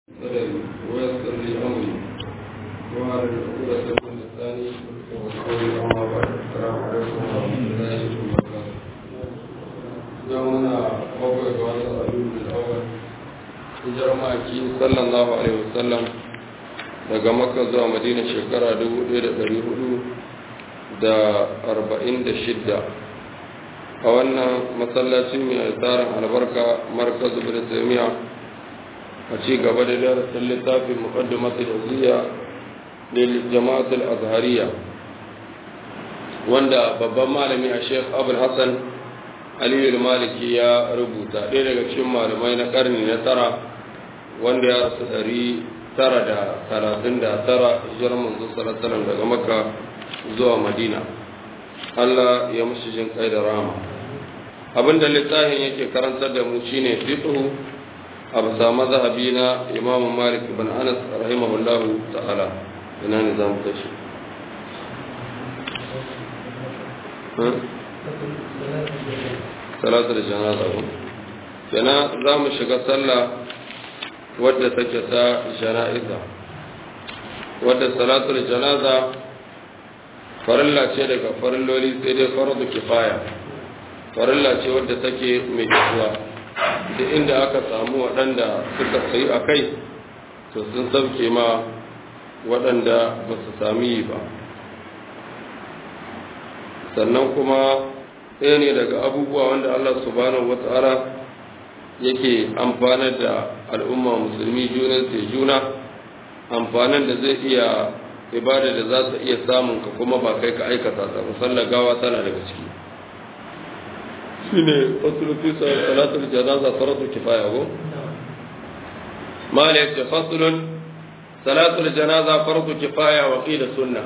صدري ويسر لي امري وعلى العقودة من لساني وقولي اما بعد السلام عليكم ورحمة الله وبركاته يومنا موقع جواز الرجل الاول hijirar maki sallallahu alaihi wasallam daga makka zuwa madina shekara 1446 a wannan masallaci mai tsarin albarka markaz bin taimiya a ci gaba da darasin littafin muqaddimatul uziya lil jama'atul azhariya wanda babban malami a sheikh abul hasan aliyu maliki ya rubuta ɗaya daga cikin malamai na karni na tara wanda ya rasu ɗari tara da talatin da tara hijirar manzo sallallahu daga makka zuwa madina Allah ya mushi jin kai da rama abinda littafin yake karantar da mu shine fiqhu a bisa mazhabi na Imam Malik ibn Anas rahimahullah ta'ala ina ne zamu tashi salatul janaza ko kana za mu shiga sallah wadda take ta jana'iza wadda salatul janaza farilla ce daga farilloli sai dai fardu kifaya farilla ce wadda take mai kisuwa da inda aka samu waɗanda suka sayi a kai to sun sauke ma waɗanda ba su sami yi ba sannan kuma ɗaya ne daga abubuwa wanda Allah subhanahu wata'ala yake amfanar da al'umma musulmi junan sai juna amfanin da zai iya ibada da za ta iya samun ka kuma ba kai ka aikata ta musallar gawa tana daga ciki shi ne fasulun fi salatul janaza faratu kifaya ko mala yace fasulun salatul janaza faratu kifaya wa qila sunna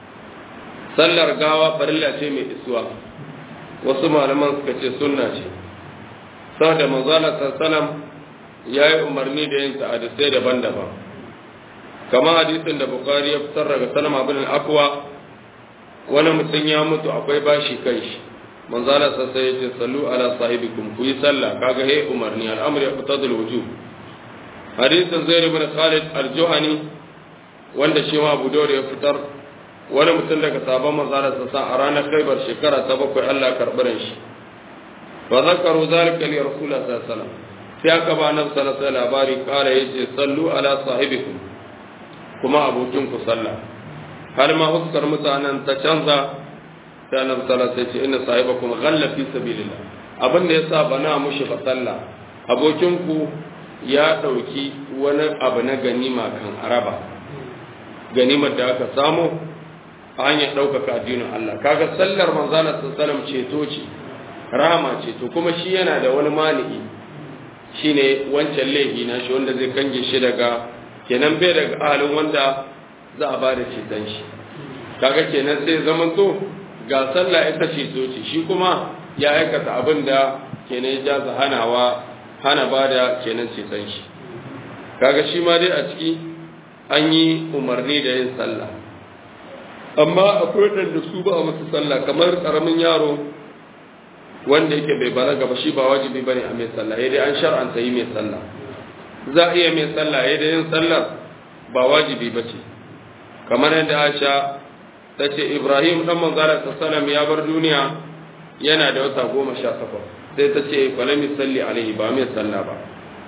sallar gawa farilla ce mai isuwa wasu malaman suka ce sunna ce saboda manzala sallallahu ya yi umarni da yin ta'adisai daban-daban kamar hadisin da bukari ya fitar daga salama bin akwa wani mutum ya mutu akwai bashi kai shi manzala sassa ya ce sallu ala sahibikum ku yi sallah kaga he umarni al'amri ya fitar da wujub hadisin zaid ibn khalid al-juhani wanda shi ma abu dawud ya fitar wani mutum daga sabon manzala sassa a ranar khaibar shekara ta bakwai Allah karɓarin shi fa zakaru zalika li rasulullah sallallahu alaihi wasallam sai aka ba nan sallallahu alaihi labari kara yace sallu ala sahibikum kuma abokin ku sallah har ma huskar mutanen ta canza sai annabi sallallahu alaihi wasallam inna sahibakum ghalla fi sabilillah abin da yasa bana mushi fa sallah abokin ku ya dauki wani abu na ganima kan araba ganimar da aka samu a hanyar ɗaukaka addinin Allah kaga sallar manzana sallallahu ceto ce rama ce to kuma shi yana da wani mani'i shine wancan laifi na shi wanda zai kange shi daga kenan bai daga halin wanda za a bada ceton shi kaga kenan sai zaman to ga sallah ita ceto ce shi kuma ya aikata abin da kenan ya jaza hanawa hana bada kenan ceton shi kaga shi ma dai a ciki an yi umarni da yin sallah amma akwai waɗanda su ba a musu sallah kamar ƙaramin yaro wanda yake bai balaga ba shi ba wajibi bane a mai sallah dai an shar'anta yi mai sallah za a iya mai sallah dai yin sallar ba wajibi ba ce kamar yadda Aisha ta ce Ibrahim dan manzara sallam ya bar duniya yana da wata goma sha takwas sai ta ce falami salli alaihi ba mai sallah ba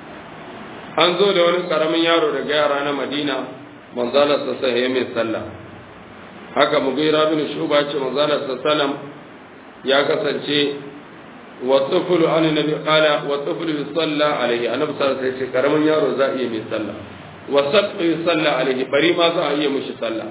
an zo da wani karamin yaro daga yara na Madina manzala sallallahu ya mai sallah haka Mughira bin Shuba ce manzala sallallahu ya kasance والطفل عن النبي قال والطفل يصلى عليه النبي صلى الله عليه وسلم karamin yaro za iya mai sallah wasaq yusalla alaihi bari ma za a iya mishi sallah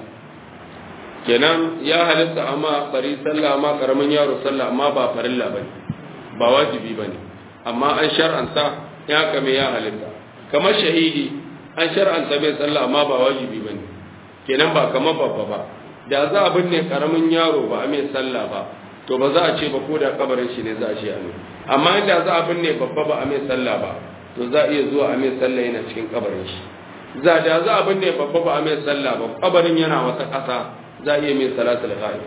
kenan ya halitta amma bari sallah amma karamin yaro sallah amma ba farilla bane ba wajibi bane amma an shar'anta ya kame ya halitta kamar shahidi an shar'anta mai sallah amma ba wajibi bane kenan ba kamar babba ba da za a binne karamin yaro ba a mai sallah ba to ba za a ce ba ko da kabarin shi ne za a ce a mai amma inda za a binne babba ba a mai sallah ba to za a iya zuwa a mai sallah yana cikin kabarin shi za da za a binne babba ba a mai sallah ba kabarin yana wata ƙasa za a iya mai salatul ghaib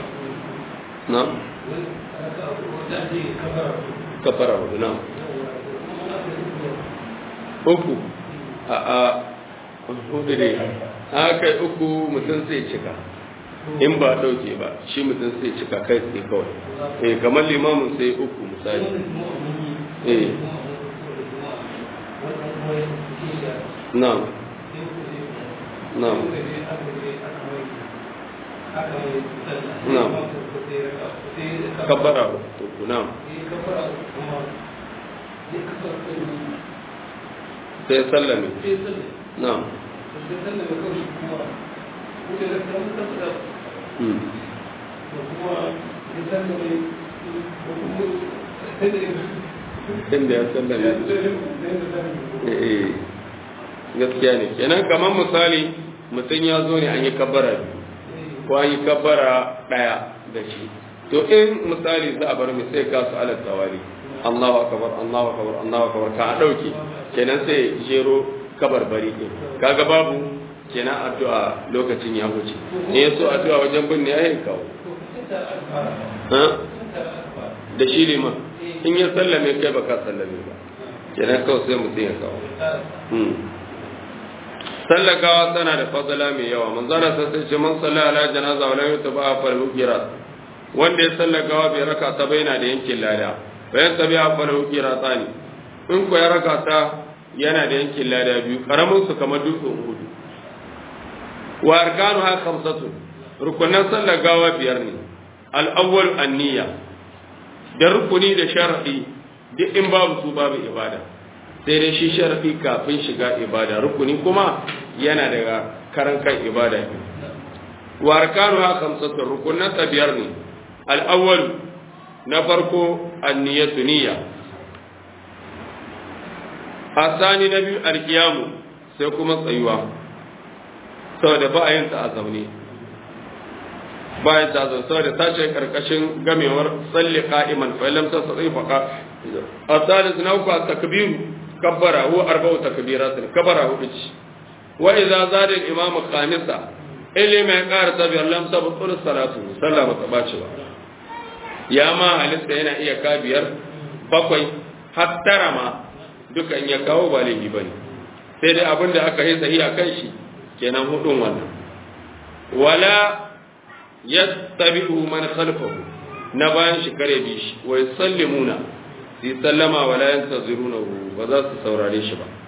na kafara hudu na uku a a hudu ne aka yi uku mutum sai cika in ba dauke ba shi mutum sai cika kai tsaye kawai eh kamar limamin sai uku misali eh na'am na'am na'am kabbara uku na'am sai sallame na'am inda ya sallame gaskiya ne kenan kamar misali mutum ya zo ne an yi kabbara biyu ko an yi kabbara ɗaya da shi to in misali za a bar mai sai ka su alat tawali Allahu akbar Allahu akbar Allahu akbar ka dauke kenan sai jero kabarbari din kaga babu kenan addu'a lokacin ya huce ne yaso addu'a wajen binne yayin kawo ha da shi liman in ya sallame kai baka sallame ba kenan kawai sai mutum ya kawo sallakawa tana da fadala mai yawa manzara sai sai ce man salla ala janaza wala yutaba fa al-qirat wanda ya sallakawa bai raka ta baina da yankin lada bayan tabi a fa al-qiratani in ko ya raka ta yana da yankin lada biyu karamin su kamar dutsen hudu wa arkanu ha khamsatu rukunan sallakawa biyar ne al-awwal an-niyya da rukuni da shar'i duk in babu su babu ibada sai dai shi sharafi kafin shiga ibada rukuni kuma yana daga karan kan ibada ne wa arkanu ha khamsatu rukunan ta biyar ne al-awwal na farko an-niyyatu niyya asani na biyu al-qiyamu sai kuma tsayuwa saboda ba a yin ta a zaune bayan ta zo saboda ta ce karkashin gamewar salli qa'iman fa lam tastati fa الثالث نوع التكبير كبر هو أربع تكبيرات كبر هو بيش وإذا زاد الإمام الخامسة اللي ما يقار تبير لم تبطل الصلاة صلى متباشرة يا ما هلست هنا إيا كابير بقوي حتى رما duka in ya kawo ba laifi bane sai dai abin da aka yi sahi a kan shi kenan hudun wannan wala yattabi'u man khalfahu na bayan shi kare bi shi wa yusallimuna su sallama wa la yantazirunahu ba za su saurare shi ba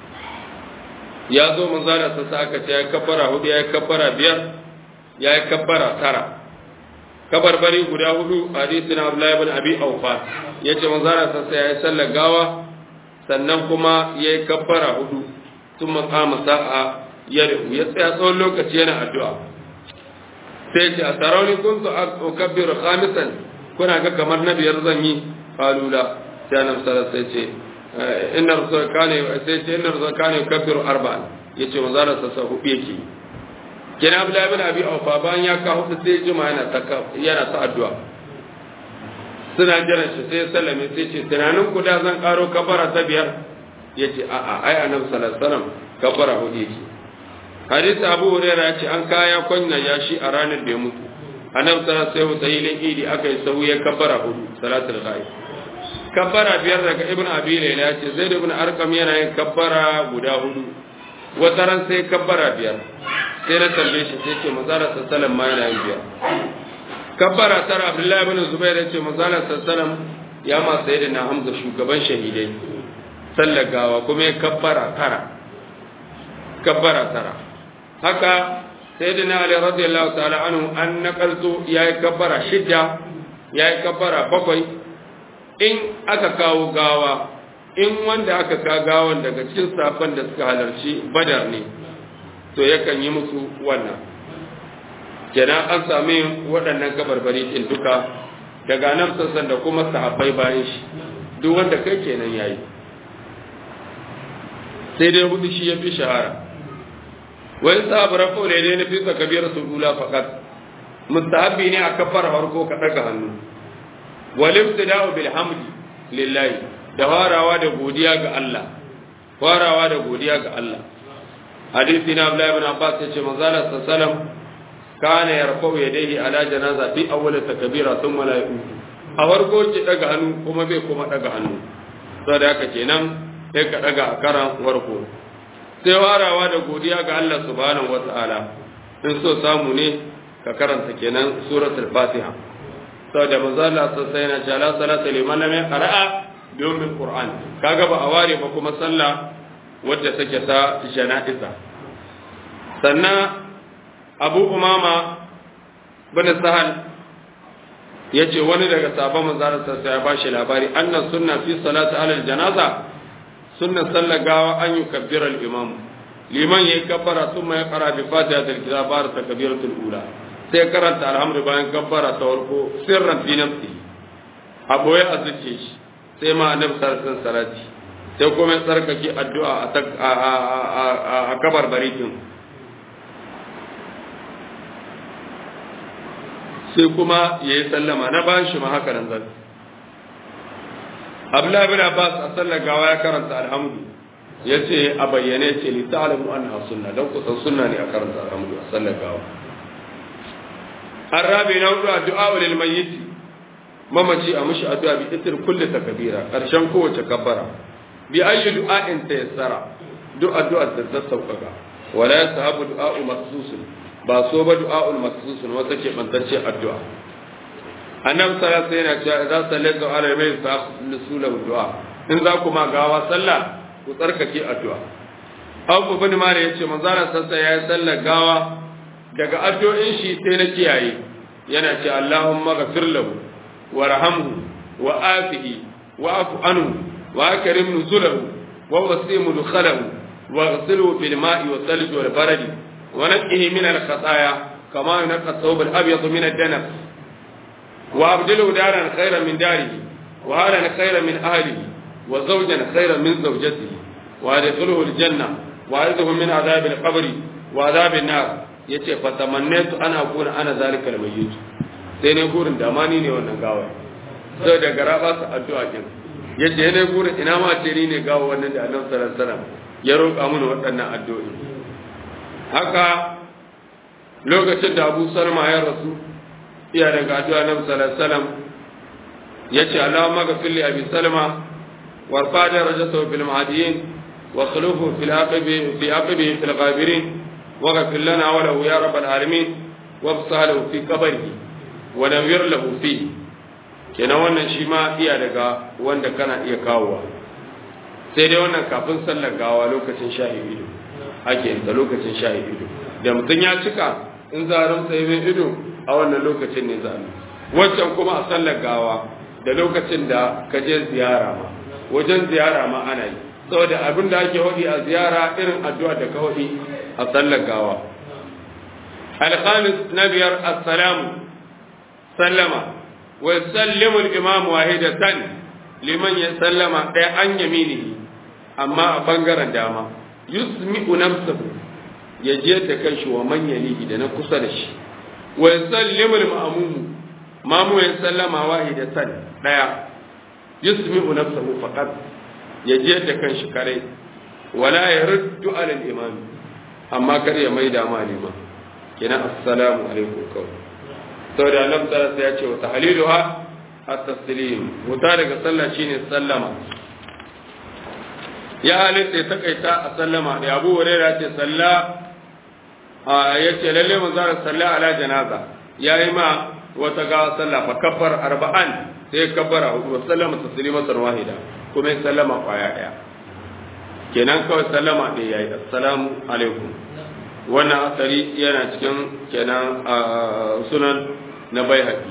ya zo manzala sa aka ce ya kabbara hudu ya kabbara biyar ya kabbara tara kabarbari guda hudu hadisi na Abdullahi ibn Abi Awfa yace manzala sa ya sallar gawa sannan kuma ya yi kabbara hudu sun makama sa'a ya ya tsaya tsawon lokaci yana addu'a sai ce a sarauni kun su a kabbiru khamisan kuna ga kamar na biyar zan yi falula sai annabi sallallahu sai ce inna rasul kane sai ce inna rasul kane kabbiru arba'an yace manzo Allah sa hudu yake kina Abdullah ibn Abi Awfa bayan ya ka hudu sai juma yana ta yana ta addu'a suna jiran shi sai sallame sai ce tunanin ku da zan karo kabara ta biyar yace a a ai annabi sallallahu alaihi wasallam kabara hudu yake hadisi Abu Hurairah ya ce an kaya kwanya ya shi a ranar da ya mutu annabi sallallahu alaihi wasallam sai idi aka yi sahu ya kabara hudu salatul ghaib kabbara biyar daga ibn abi layla ya ce zaid ibn arqam yana yin kabbara guda hudu wata ran sai kabbara biyar sai na tambaye shi sai ce manzala sallallahu ma yana yin biyar kabbara tara abdullahi ibn zubair ya ce manzala sallallahu ya ma sayyidina hamza shugaban shahidai sallar gawa kuma ya kabbara tara kabbara tara haka sayyidina ali radiyallahu ta'ala anhu an nakalto yayi kabbara shidda yayi kabbara bakwai in aka kawo gawa in wanda aka ka gawan daga cikin safan da suka halarci badar ne to yakan yi musu wannan kenan an sami waɗannan kabarbari ɗin duka daga nan sassan da kuma sahabbai bayan shi duk wanda kai kenan yayi sai dai hudu shi ya fi shahara wani sahabar rafa ne na fi kabiyar su dula fakat mustahabbi ne a kafar farko ka ɗaga hannu walibtida'u bil hamdi lillahi da farawa da godiya ga Allah farawa da godiya ga Allah hadisi na Abdullah ibn Abbas yace manzo Allah sallallahu kana yarfa'u yadayhi ala janaza fi awwal takbira thumma la yu'ti a farko ki daga hannu kuma bai kuma daga hannu saboda haka kenan sai ka daga a karan warko sai warawa da godiya ga Allah subhanahu wata'ala in so samu ne ka karanta kenan suratul fatiha saboda manzo Allah sai yana cewa la salata liman lam yaqra'a bi ummil qur'an kaga ba a ware ba kuma sallah wadda take ta jana'iza sannan Abu Umama bin Sahal yace wani daga sahabban manzo Allah sai ya bashi labari annas sunna fi salati alal janaza sunna sallagawa an yukabbira al-imam liman yayi kabbara thumma yaqra bi fatihatil kitab bar takbiratul ula sai karanta alhamdu bayan kabbara ta farko sirran fi nafsi a boye a zuce shi sai ma annabi sallallahu salati sai kuma ya tsarkake addu'a a kabar barikin sai kuma ya yi sallama na bayan shi ma haka nan zan abdullahi bin abbas a sallar gawa ya karanta alhamdu ya ce a bayyane ce li ta'lamu anha sunna dan kusan sunna ne a karanta alhamdu a sallar gawa arabi na hudu addu'a lil mayyit mamaci a mushi addu'a bi itir kulli takbira karshen kowace kabbara bi ayyi du'a'in tayassara duk addu'a da ta sauƙaƙa wala yasahabu du'a'u maksusun ba so ba du'a'ul maksusun wata ke bantacce addu'a annabi sallallahu alaihi wasallam yana cewa sallatu ala mai fa lahu du'a in za ku ma gawa sallah ku tsarkake addu'a Abu bin Malik yace manzo Allah sallallahu alaihi sallar gawa daga addu'o'in shi sai na kiyaye yana ce Allahumma ghafir lahu warhamhu wa afihi wa afu anhu wa akrim nuzulahu wa wasim dukhalahu wa ghsilhu bil ma'i wa thalj wal barad wa naqqihi min al khataaya kama yunqqa thawb al abyad min ad danab wa abdilhu daran khayran min darihi wa halan khayran min ahlihi wa zawjan khayran min zawjatihi wa adkhilhu al janna wa a'idhu min adhab al qabr wa adhab an nar yace fa tamannatu ana akuna ana zalika al mayyit sai ne gurin da ma ni ne wannan gawa sai da gara ba su addu'a kin yace ne gurin ina ma ce ni ne gawa wannan da Annabi sallallahu alaihi wasallam ya roƙa mana waɗannan addu'o'i haka lokacin da Abu Salma ya rasu iya daga addu'a Annabi sallallahu alaihi wasallam yace Allahumma ghfir li Abi Salma warfa darajatahu fil mahdiyin wa khulufu fil aqibi fi aqibi fil ghabirin واغفر لنا وله يا رب العالمين وابصح له في قبره ونوير له فيه kenan wannan shi ma iya daga wanda kana iya kawowa sai dai wannan kafin sallar gawa lokacin shahi ido ake yin ta lokacin shahi ido da mutum ya cika in za a ramsa mai ido a wannan lokacin ne za a wancan kuma a sallar gawa da lokacin da ka je ziyara ma wajen ziyara ma ana yi saboda abin da ake hodi a ziyara irin addu'a da ka hodi a sallar gawa alkhamis na biyar assalamu sallama wa sallimu al-imam wahidatan liman ya sallama ɗaya an yamini amma a bangaren dama yusmi'u nafsahu ya je da kanshi wa man yalihi da na kusa da shi wa sallimu al-ma'mum mamu ya sallama wahidatan ɗaya yusmi'u nafsahu faqat ya je da kanshi kare wala yaruddu ala al-imam amma kar ya maida ma liman kina assalamu alaikum kawai saboda annabi sallallahu ya ce wa tahliluha at-taslim wuta daga sallah shine sallama ya halitta ta kaita a sallama da Abu Hurairah ce salla ya ce lalle manzo salla ala janaza yayi ma wata ga sallah fa kaffar arba'an sai kabbara hudu wa sallama taslimatan wahida kuma ya sallama kwaya daya kenan kawai sallama ɗaya yayi assalamu alaikum wannan asari yana cikin kenan sunan na bai haƙi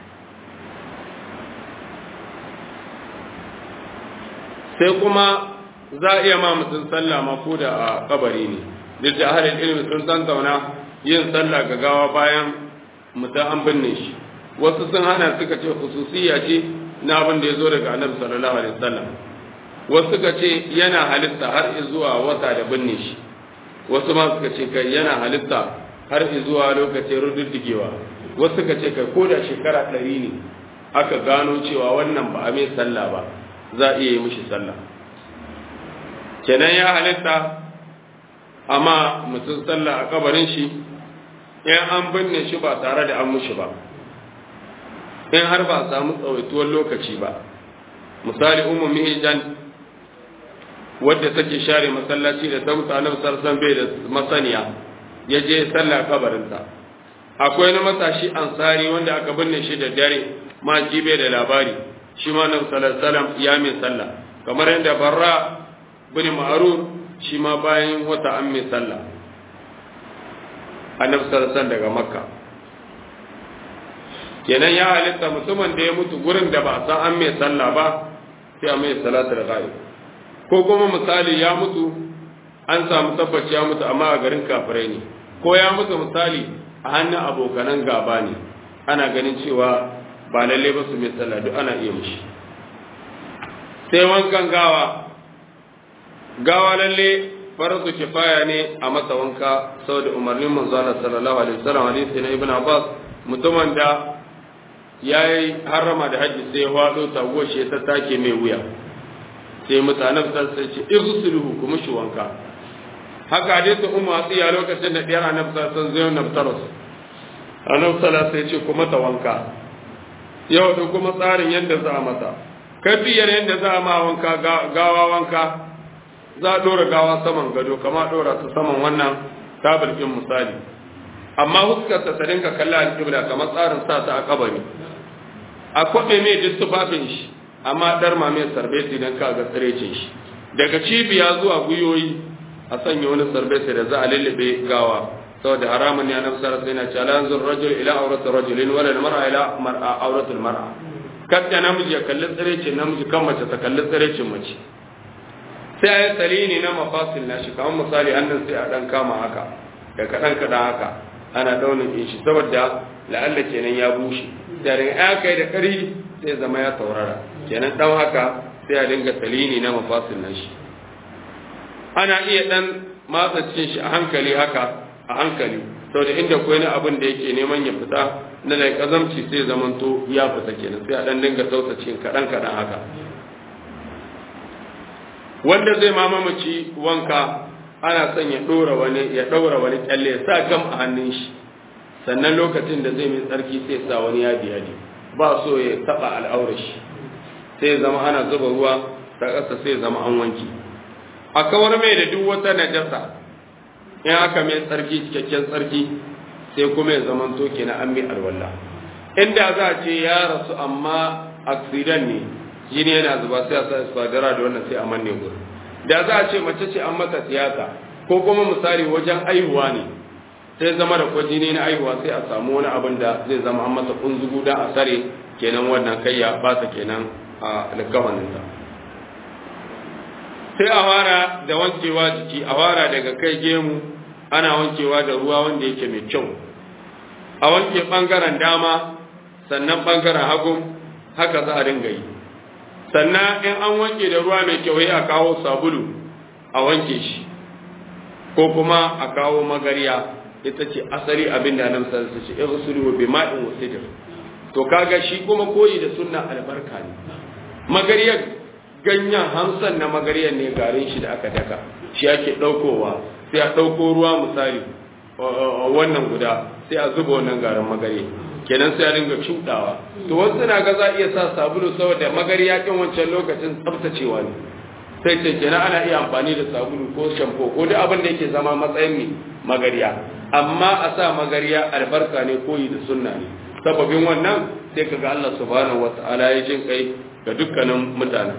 sai kuma za a iya ma mutum sallah ma ko da a kabari ne duk da ahalin ilimi sun san zauna yin sallah ga gawa bayan mutum an binne shi wasu sun hana suka ce khususiyya ce na abin da ya zo daga annabi sallallahu alaihi wasallam wasu suka ce yana halitta har zuwa wata da binne shi wasu ma suka ce kai yana halitta har zuwa lokacin rududdugewa wasu suka ce kai ko da shekara ɗari ne aka gano cewa wannan ba a mai sallah ba za a iya yi mishi sallah kenan ya halitta amma mutum sallah a kabarin shi in an binne shi ba tare da an mushi ba in har ba a samu tsawaituwar lokaci ba misali umu mihijan wadda take share masallaci da ta mutu annabi sarsan bai da masaniya ya je sallah kabarinsa akwai na matashi ansari wanda aka binne shi da dare ma ji bai da labari shi ma annabi sallallahu alaihi ya min sallah kamar yadda barra bin ma'rur shi ma bayan wata an min sallah annabi sallallahu daga makka kenan ya halitta mutumin da ya mutu gurin da ba san an mai sallah ba sai a mai salatul ghaib ko kuma misali ya mutu an samu tabbaci ya mutu amma a garin kafirai ne ko ya mutu misali a hannun abokanan gaba ne ana ganin cewa ba lalle ba su mai sallah duk ana iya mushi sai wankan gawa gawa lalle farzu kifaya ne a masa wanka saboda umarnin manzo Allah sallallahu alaihi wasallam hadisi na ibn Abbas mutumin da yayi harama da haji sai wado taguwar shi ta take mai wuya sai mutanen sai ce irsuluhu kuma shi wanka haka hadisi ummu atiya lokacin da diyar annabi sallallahu alaihi wasallam naftaros annabi sallallahu alaihi ce kuma ta wanka yau da kuma tsarin yadda za a mata kafiyar yadda za a ma wanka gawa wanka za a dora gawa saman gado kama dora su saman wannan tabirkin misali amma huskarsa ta dinka kalla alƙibla kamar tsarin sa ta a kabari a kwaɓe mai duk tufafin shi amma ɗar ma mai sarbeti don ka ga tsirecin shi daga cibiya zuwa gwiwoyi a sanya wani sarbeti da za a lullube gawa saboda haramun ne annabi sallallahu alaihi wasallam ya ce la yanzur rajul ila awrati rajulin wala mar'a ila mar'a awratul mar'a kadda namiji ya kalli tsirecin namiji kan mace ta kalli tsirecin mace sai a yi salini na mafasil na shi kamar misali hannun sai a ɗan kama haka da kaɗan kaɗan haka ana ɗaunin in shi saboda la'alla kenan ya bushe da daga ya kai da ƙari sai zama ya taurara kenan ɗan haka sai a dinga salini na mafasil na shi ana iya ɗan matsa cikin shi a hankali haka a hankali saboda inda kwai na abin da yake neman ya fita na da kazamci sai zamanto ya fita kenan sai a ɗan dinga sauta cikin kaɗan kaɗan haka wanda zai mamamaci wanka ana son ya ɗora wani ya ɗaura wani kyalle ya sa gam a hannun shi sannan lokacin da zai mai tsarki sai sa wani yadi yadi ba so ya taɓa al'aurar shi sai zama ana zuba ruwa ta ƙasa sai zama an wanki a kawar mai da duk wata najasa in aka mai tsarki cikakken tsarki sai kuma ya zama to kenan an mai alwala inda za a ce ya rasu amma accident ne jini yana zuba sai a sa isfadara da wannan sai a manne gurin da za a ce mace ce an mata tiyata ko kuma misali wajen aihuwa ne sai zama da kwa jini na aihuwa sai a samu wani abin da zai zama an mata kunzugu don a sare kenan wannan kai ya bata kenan a alkawaninta sai a fara da wankewa jiki a fara daga kai gemu ana wankewa da ruwa wanda yake mai kyau a wanke bangaren dama sannan bangaren hagu haka za a dinga yi sannan in an wanke da ruwa mai kyau a kawo sabulu a wanke shi ko kuma a kawo magariya ita ce asali abin da nan sai ce ighsulu bi ma'in wa sidr to kaga shi kuma koyi da sunna albarka ne magariyar ganyen hamsan na magariyar ne garin shi da aka daka shi ake daukowa sai a dauko ruwa misali wannan guda sai a zuba wannan garin magariya kenan sai a dinga cudawa to wasu na ga za iya sa sabulu saboda magariya kin wancan lokacin tsaftacewa ne sai ce kenan ana iya amfani da sabulu ko shampo ko duk abin da yake zama matsayin mi magariya amma a sa magariya albarka ne koyi da sunna ne sababin wannan sai kaga Allah subhanahu wataala ya jin kai ga dukkanin mutane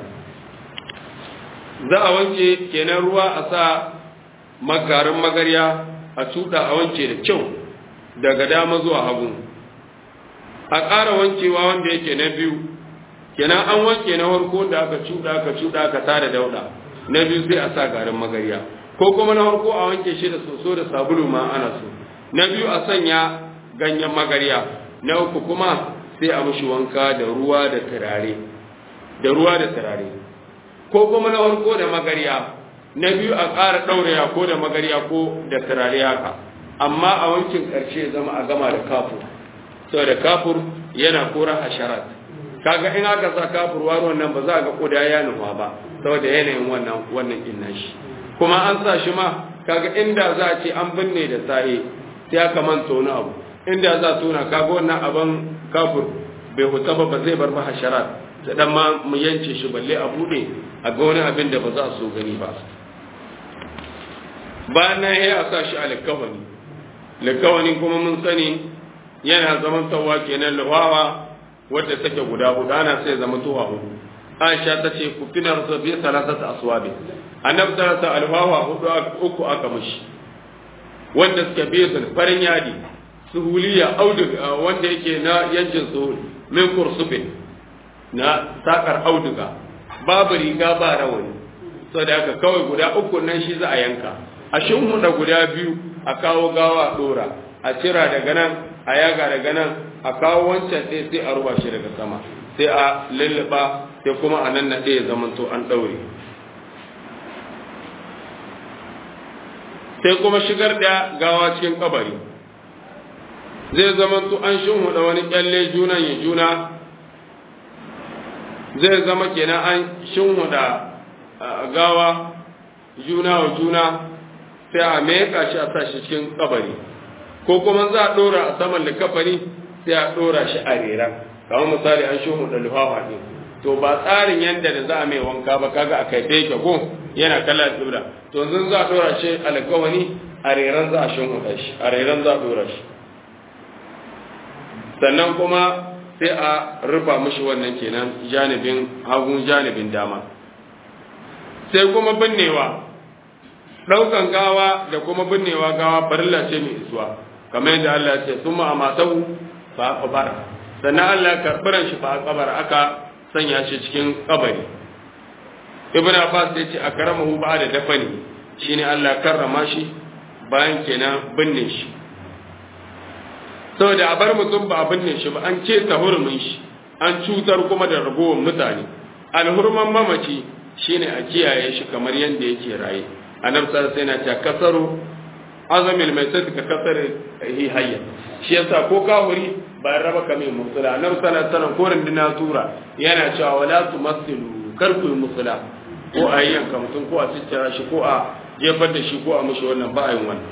za a wanke kenan ruwa a sa magarin magariya a cuda a wanke da kyau daga dama zuwa hagu a ƙara wankewa wanda yake na biyu kenan an wanke na farko da aka cuɗa aka cuɗa aka tada dauɗa na biyu sai a sa garin magariya ko kuma na farko a wanke shi da soso da sabulu ma ana so na biyu a sanya ganyen magariya na uku kuma sai a mishi wanka da ruwa da turare da ruwa da turare ko kuma na farko da magariya na biyu a ƙara ɗauraya ko da magariya ko da turare haka amma a wankin ƙarshe zama a gama da kafur saboda kafur yana kora hasharat kaga in aka sa kafur waro nan ba za a ga koda ya nufa ba saboda yanayin wannan wannan inna shi kuma an sa shi ma kaga inda za a ce an binne da sahi sai aka manta wani abu inda za a tona kaga wannan abin kafur bai huta ba ba zai bar ba hasharat da dan ma mu yance shi balle a bude a ga wani abin da ba za a so gani ba bayan nan ya sa shi a likawani likawani kuma mun sani yana zaman tawa kenan lawawa wadda take guda hudu ana sai zama tuwa hudu Aisha ta ce ku fina rasu biyu salasata aswabi annabi sallallahu alwawa hudu uku aka mishi wanda suka biye su farin yadi suhuliya auduga wanda yake na yankin suhul min kursufin na sakar auduga babu riga ba rawani saboda haka kawai guda uku nan shi za a yanka a shinhuda guda biyu a kawo gawa dora a cira daga nan a yaga daga nan a kawo wancan ɗaya sai a ruba shi daga sama sai a lulluɓa sai kuma a nan na ɗaya zamanto an ɗaure sai kuma shigar da gawa cikin kabari zai zamanto an shinhuda wani kyalle junan ya juna zai zama kenan an shinhuda gawa juna wa juna sai a meka shi a sashi cikin kabari ko kuma za a dora a saman likafani sai a dora shi a rera kamar misali an shinhuda lufafa ne to ba tsarin yadda da za a mai wanka ba kaga a kaife yake ko yana kala tsibira to yanzu za a dora shi alkawani a reran za a shinhuda shi a reran za a dora shi sannan kuma sai a rufa mushi wannan kenan janibin hagun janibin dama sai kuma binnewa ɗaukan gawa da kuma binnewa gawa farilla ce mai isuwa kamar yadda Allah ce sun ma amatau fa kabar sannan Allah karɓiran shi fa kabar aka sanya shi cikin kabari ibn Abbas ya ce a karamahu ba da dafani shine Allah karrama shi bayan kenan binne shi saboda a bar mutum ba a binne shi ba an ce ta hurumin shi an cutar kuma da ragowar mutane alhurman mamaci shine a kiyaye shi kamar yadda yake raye annabi sallallahu alaihi wasallam ya kasaru azamil mai sai ka kasar hi hayya shi yasa ko kafiri ba raba ka mai musula annabi sallallahu alaihi wasallam ko rindina tura yana cewa wala tumassilu kar ku yi musula ko a yanka mutum ko a ciccira shi ko a jefar da shi ko a mushi wannan ba a yin wannan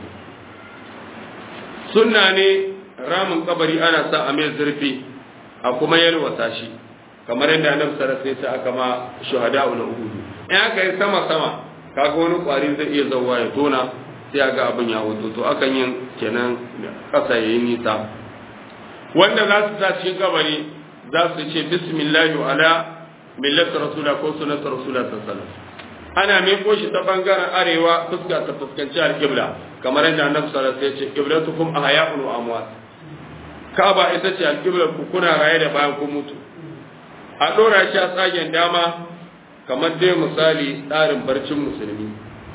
sunna ne ramin kabari ana sa a mai zurfi a kuma yalwata shi kamar yadda annabi sallallahu alaihi wasallam aka ma shuhada ul uhud in aka yi sama sama kaga wani kwari zai iya zawa ya tona sai ga abin ya hoto to akan yin kenan kasa yayi nisa wanda za su sa cikin kabari za su ce bismillah ala millati rasulullah ko sunnati rasulullah sallallahu alaihi wasallam ana miko shi ta bangaren arewa fuska ta fuskanci alqibla kamar yadda annabi sallallahu alaihi wasallam ya ce qiblatukum ahya'un wa amwat Ka'aba ita ce alƙiblar ku kuna raye da bayan kun mutu. A ɗora shi a tsagen dama kamar dai misali tsarin barcin musulmi.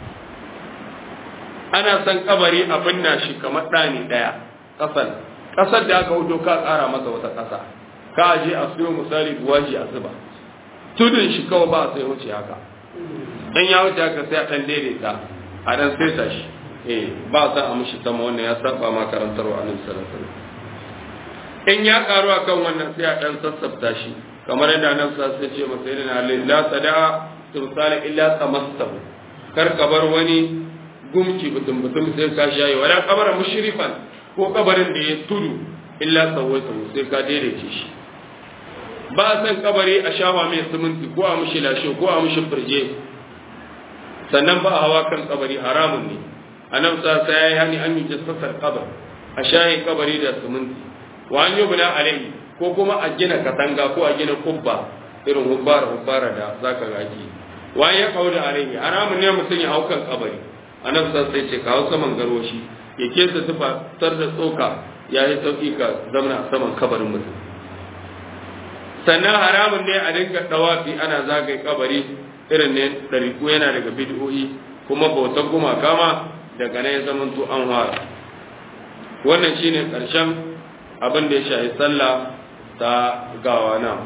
Ana son kabari a binna shi kamar ɗani ɗaya ƙasar. Ƙasar da aka wuto ka ƙara masa wata ƙasa. Ka aje a siyo misali buwaji a zuba. Tudun shi kawai ba sai wuce haka. Dan ya wuce haka sai a ɗan daidaita a ɗan saita shi. Eh ba sa a mishi sama wannan ya saba ma karantarwa annabi sallallahu alaihi wasallam. in ya karu a kan wannan sai a ɗan sassafta shi kamar yadda nan sa sai ce masa yana halin la sada'a tumsala illa tamastahu kar ka bar wani gumki butum butum sai ka shayi wala kabara mushrifan ko kabarin da ya tudu illa sawaitahu sai ka daidaice shi ba san kabari a shawa mai siminti ko a mushi lashe ko a mushi firje sannan ba a hawa kan kabari haramun ne annabi sa sai ya hani an yi jassasar kabar a shayin kabari da siminti wa an yubna alayhi ko kuma a gina katanga ko a gina kubba irin hubbara hubbara da zaka gaji wa ya kaula alayhi haramun ne mutum ya haukan kabari annabi sai sai ce kawo saman garwashi ya kesa tufa tar da tsoka ya yi sauki ka zamana saman kabarin mutum sannan haramun ne a dinga dawafi ana zagaye kabari irin ne ɗariku yana daga bid'o'i kuma bautar gumaka ma daga nan ya zamanto an fara wannan shine ƙarshen abin da ya shahi sallah ta gawa na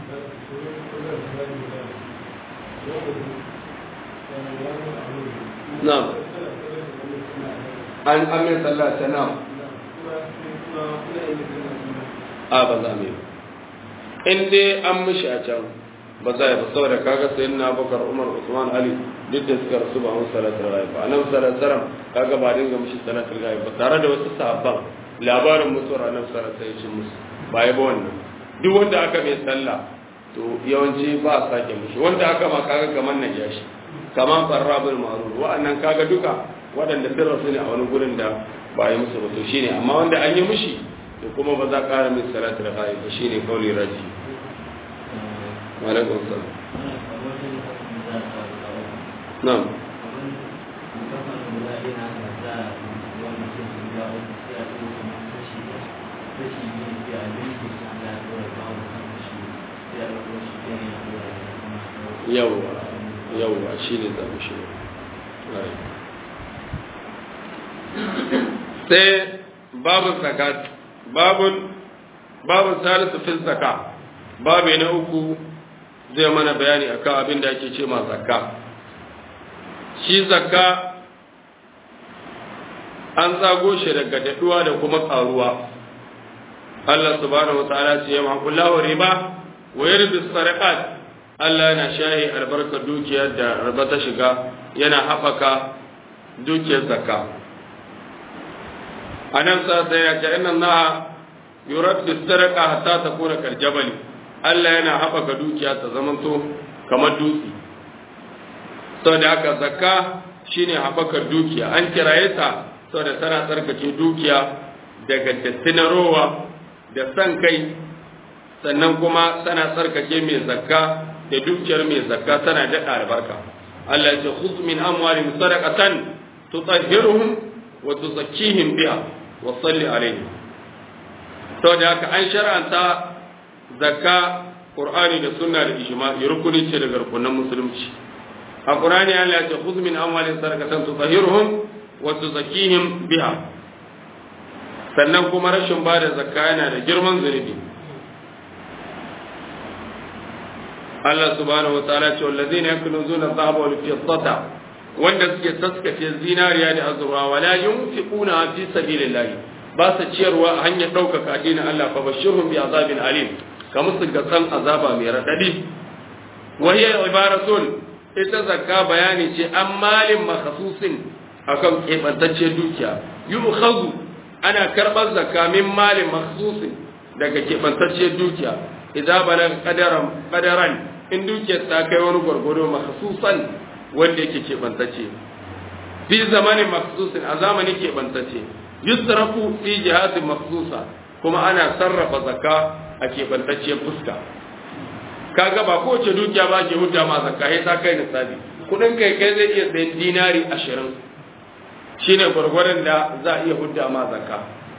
na an amin sallah ta na a ba za mu yi in dai an mishi a can ba za a yi ba saboda kaga sai na bakar umar usman ali duk da suka rasu ba mun salatar rayu ba anan salatar kaga ba dinga mishi salatar rayu ba tare da wasu sahabban labarin mutuwar annabi sallallahu alaihi wasallam musu ba ya ba wannan duk wanda aka mai sallah to yawanci ba a sake mushi wanda aka ma kaga kamar nan ya shi kamar farrabul ma'ruf wa'annan kaga duka waɗanda sun rasu ne a wani gurin da ba yi musu ba to shine amma wanda an yi mushi to kuma ba za ka ƙara min salatul ghaib ba shine kauli raji wa alaikum salam na'am yawwa yawwa shi ne zamu shi sai babu zakat babun babun salisu fil zaka babu na uku zai mana bayani akan abin da ake ce ma zakka shi zakka an zago shi daga daɗuwa da kuma ƙaruwa Allah subhanahu wa ta'ala ce ya makullahu riba wa yarbi sadaqat Allah yana shahi albarkar dukiyar da riba ta shiga yana haɓaka dukiyar zakka anan sa sai ya ce inna Allah yurabbi sadaqa hatta takuna kal jabal Allah yana haɓaka dukiya ta zamanto kamar dutse saboda haka zakka shine haɓakar dukiya an kiraye ta saboda tana tsarkake dukiya daga dattinarowa da san kai sannan kuma tana tsarkake mai zakka da dukiyar mai zakka tana daɗa albarka Allah ya ce khudh min amwalihim sadaqatan tutahhiruhum wa tuzakkihim biha wa salli alaihim saboda haka an shar'anta zakka qur'ani da sunna da ijma'i rukuni ce daga rukunan musulunci a qur'ani Allah ya ce khudh min amwalihim sadaqatan tutahhiruhum wa tuzakkihim biha sannan kuma rashin ba da zakka yana da girman zunubi Allah subhanahu wataala ce wallazina yakunuzuna dhahaba wal fiddata wanda suke taskace zinariya da azurwa wala yunfiquna fi sabilillah ba su ciyarwa a hanyar ɗaukaka addinin Allah fa bashirhum bi azabin alim kamar su gatsan azaba mai radadi wa hiya ibaratun ita zakka bayani ce an malin makhsusin akan kebantacciyar dukiya yu'khadhu ana karɓar zakka min malin makhsusin daga keɓantacciyar dukiya idan bala qadaran qadaran in dukiyar ta kai wani gwargwado makhsusan wanda yake keɓantacce fi zamanin makhsusin a zamanin keɓantacce yusrafu fi jihatin makhsusa kuma ana sarrafa zakka a keɓantacciyar fuska kaga ba kowace dukiya ba ke hujja ma zakka sai ta kai nisabi kudin kai kai zai iya sayan dinari ashirin shine gwargwadon da za a iya hudda ma zakka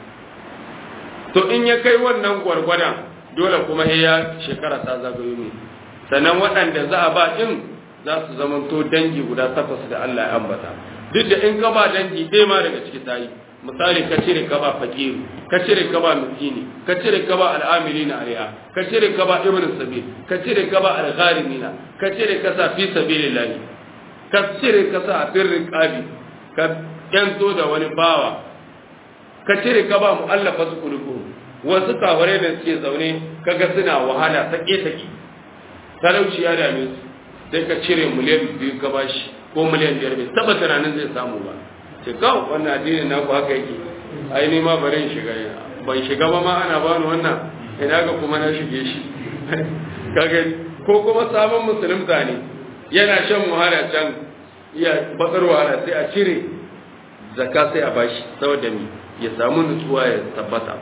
to in ya kai wannan gwargwadon dole kuma ya shekara ta zagayo ne sannan waɗanda za a ba ɗin za su zamanto dangi guda takwas da Allah ya ambata duk da in ka ba dangi ɗaya ma daga ciki ta yi misali ka cire ka ba fakiru ka cire ka ba miskini ka cire ka ba al'amilina alaiha ka cire ka ba ibnu sabil ka cire ka ba al-gharimina ka cire ka sa fi sabilillah ka cire ka sa a firrin qabi ka yanto da wani bawa ka cire ka ba mu'allafa su kulubu wasu kaware da suke zaune kaga suna wahala ta ƙetaki talauci ya dame su sai ka cire miliyan biyu ka bashi ko miliyan biyar bai taba tunanin zai samu ba ce kawo wannan addinin naku haka yake ai ni ma bari in shiga ban shiga ba ma ana bani wannan ina ga kuma na shige shi kaga ko kuma sabon musulunta ne yana shan wahala can iya bakar wahala sai a cire zakka sai a bashi saboda mi ya samu nutsuwa ya tabbata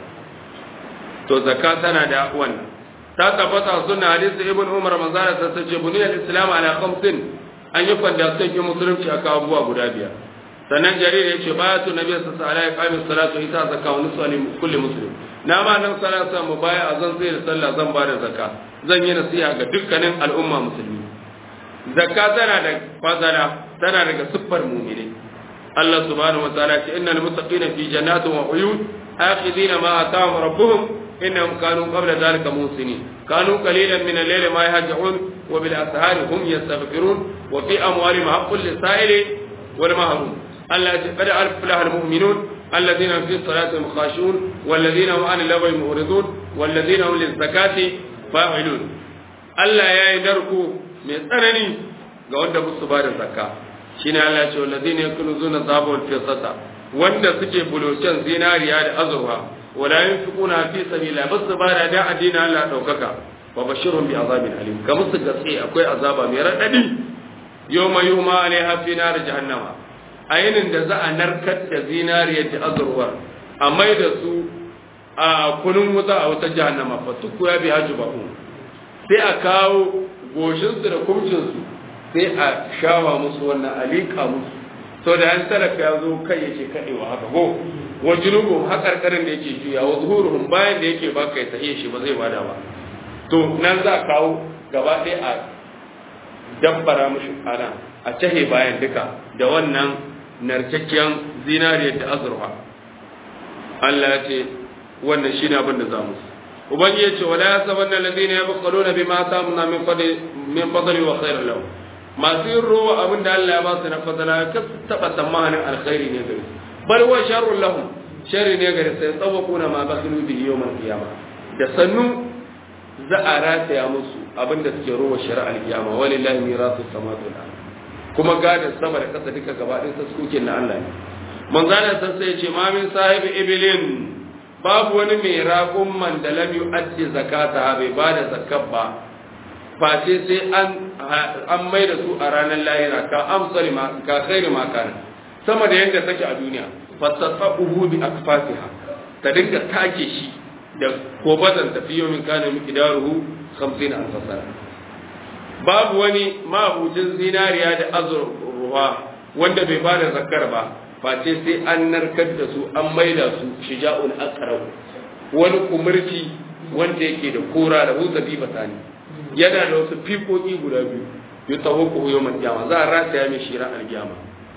to zakka tana da wannan ta tabbata sunna hadisi ibn umar manzara ta sace buniyal islam ala khamsin an yi fanda sun yi musulunci aka abubuwa guda biyar sannan jarir ya ce baya tu nabi sallallahu alaihi wasallam salatu ita zakka wa nusali kulli muslim na ma nan salatu mu baya azan sai da sallah zan ba da zakka zan yi nasiha ga dukkanin al'umma musulmi zakka tana da fadala tana daga siffar mu'mini Allah subhanahu wa ta'ala ce innal muttaqina fi jannatin wa uyun akhidina ma atahum rabbuhum innahum kanu qabla dhalika musinin kanu qalilan min al-layli ma yahja'un wa bil ashari hum yastaghfirun wa fi amwalihim haqqul lis-sa'ili wal mahrum Allah ya qad aflaha al-mu'minun الذين في صلاتهم خاشعون والذين هم عن اللغو معرضون والذين هم للزكاة فاعلون Allah ya yi narko mai tsanani ga wanda musu ba da zakka shine Allah ya ce wallazina yakunuzuna dhahaba wal fiddata wanda suke bulocin zinariya da azurfa wala yunfiquna fi sabilillah bas ba da da addinin Allah daukaka wa bashirhum bi azabin alim ga musu gaske akwai azaba mai radadi yawma yuma alaiha fi nar jahannama ayinin da za a narkar da zinariyar da azurwar a mai da su a kunun wuta a wata jahannama fa tuku ya bi hajubahum sai a kawo goshinsu da kumcinsu sai a shawa musu wannan alika musu sau da yan talaka ya zo kai yake kaɗewa haka go wa junubum haƙarƙarin da yake juya wa zuhuruhum bayan da yake baka ya tahiye shi ba zai bada ba to nan za a kawo gaba ɗaya a dabbara mushi ana a cahe bayan duka da wannan narkakkiyar zinariyar da azurfa Allah ya ce wannan shine abin da za mu ubangiji ya ce wala yasabanna alladhina yabqaluna bima atamna min fadli min fadli wa khairan lahum masu yin rowa abin da Allah ya ba su na fadala ka taba tsammanin alkhairi ne gare su bal wa sharrun lahum sharri ne gare su tsawakuna ma bakhilu bihi yawmal qiyamah da sannu za a rataya musu abin da suke rowa shari'ar kiyama walillahi mirasu samawati wal ardh kuma gadin sama da kasa duka gaba ɗin sassukin na Allah ne manzalar san sai ce ma min sahibi ibilin babu wani mai raƙun man da lam yu'addi zakata bai ba da zakat ba face sai an an mai da su a ranar lahira ka amsali ma ka khairi ma kana sama da yadda take a duniya fasafahu bi akfasiha ta dinga take shi da kobazan tafiyo min kana miqdaruhu 50 alf sana babu wani mahucin zinariya da azurwa wanda bai bada zakar ba face sai an narkar da su an maida su shija'un aqrab wani kumurci wanda yake da kora da huzabi batani yana da wasu fikoki guda biyu yi taho ko yau kiyama za a rataya mai shira alkiyama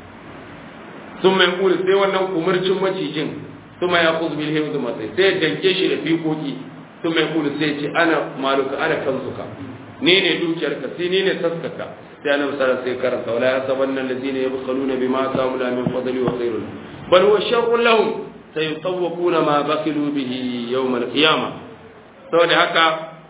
sun mai kuli sai wannan kumurcin macijin sun mai ya kuzu bil himzu masai sai danke shi da fikoki sun mai kuli sai ce ana maluka ana kansuka ni ne dukiyarka sai ni ne taskaka sai annabi sallallahu alaihi karanta wala yasabanna allazina yabkhaluna bima atamu la min fadli wa khairun bal huwa sharrun lahum sayutawquna ma bakhilu bihi yawm al-qiyamah saboda haka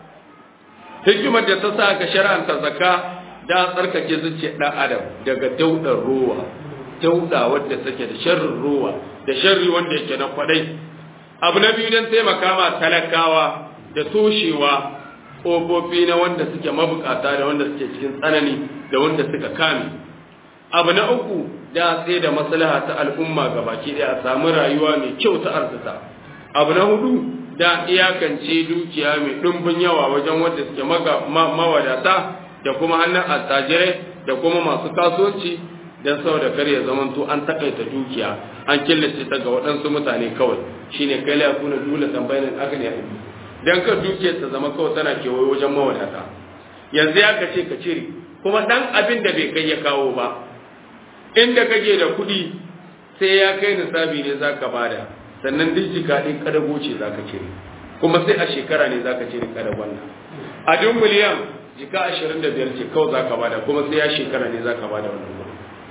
hikimar da ta sa ka shar'anta zakka da tsarkake zuciyar dan adam daga daudar ruwa dauda wadda take da sharrin ruwa da sharri wanda yake na kwadai abu na biyu don taimaka ma talakawa da toshewa ƙofofi na wanda suke mabukata da wanda suke cikin tsanani da wanda suka kame abu na uku da sai da maslaha ta al'umma gabaki da a samu rayuwa mai kyau ta arzika abu na hudu da iyakance dukiya mai ɗumbin yawa wajen wanda suke mawadata da kuma hannun attajirai da kuma masu kasuwanci don saboda kar ya zamanto an takaita dukiya an killace ta ga waɗansu mutane kawai shine kai la yakuna dole tambayin aka ne dan ka dukiyar ta zama kawai tana kewaye wajen mawadata yanzu ya ka ce ka cire kuma dan abin da bai kai ya kawo ba inda kake da kuɗi sai ya kai nisabi ne zaka bada sannan duk jika ɗin kadago ce zaka cire kuma sai a shekara ne zaka cire kadagon nan a duk miliyan jika ashirin da biyar ce kawai zaka bada kuma sai ya shekara ne zaka bada wannan kuɗi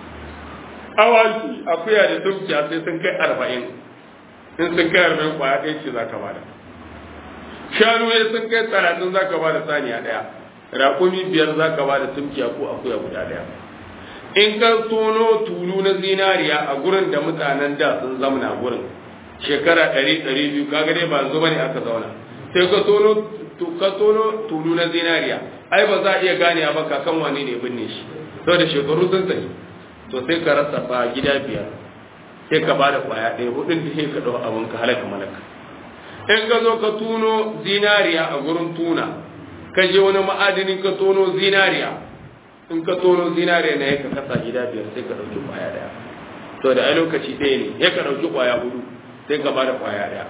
awaki akuya da dukiya sai sun kai arba'in in sun kai arba'in kwaya ɗaya ce zaka bada shanu ne sun kai talatin za ka ba da saniya ɗaya raƙumi biyar za ka ba da tumkiya ko akuya guda ɗaya in ka tono tulu na zinariya a gurin da mutanen da sun zamana gurin shekara ɗari ɗari biyu kaga dai ba zuba ne aka zauna sai ka tono ka tono tulu na zinariya ai ba za a iya gane ba kakan wane ne binne shi saboda shekaru sun tafi to sai ka rasa ba gida biyar sai ka ba da kwaya ɗaya hudun da sai ka ɗau abin ka halaka malaka in ka zo ka tuno zinariya a gurin tuna ka je wani ma'adinin ka tono zinariya in ka tono zinariya na ya ka kasa gida biyar sai ka ɗauki kwaya ɗaya to da ai lokaci ɗaya ne ya ka ɗauki kwaya hudu sai ka bada kwaya ɗaya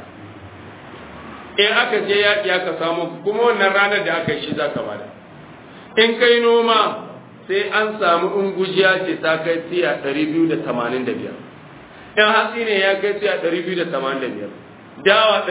in aka je yaƙi aka samu kuma wannan ranar da aka yi shi za ka bada in kai noma sai an samu ungujiya ce ta kai tiya ɗari biyu da tamanin da biyar in hatsi ne ya kai tiya ɗari biyu da tamanin da biyar dawa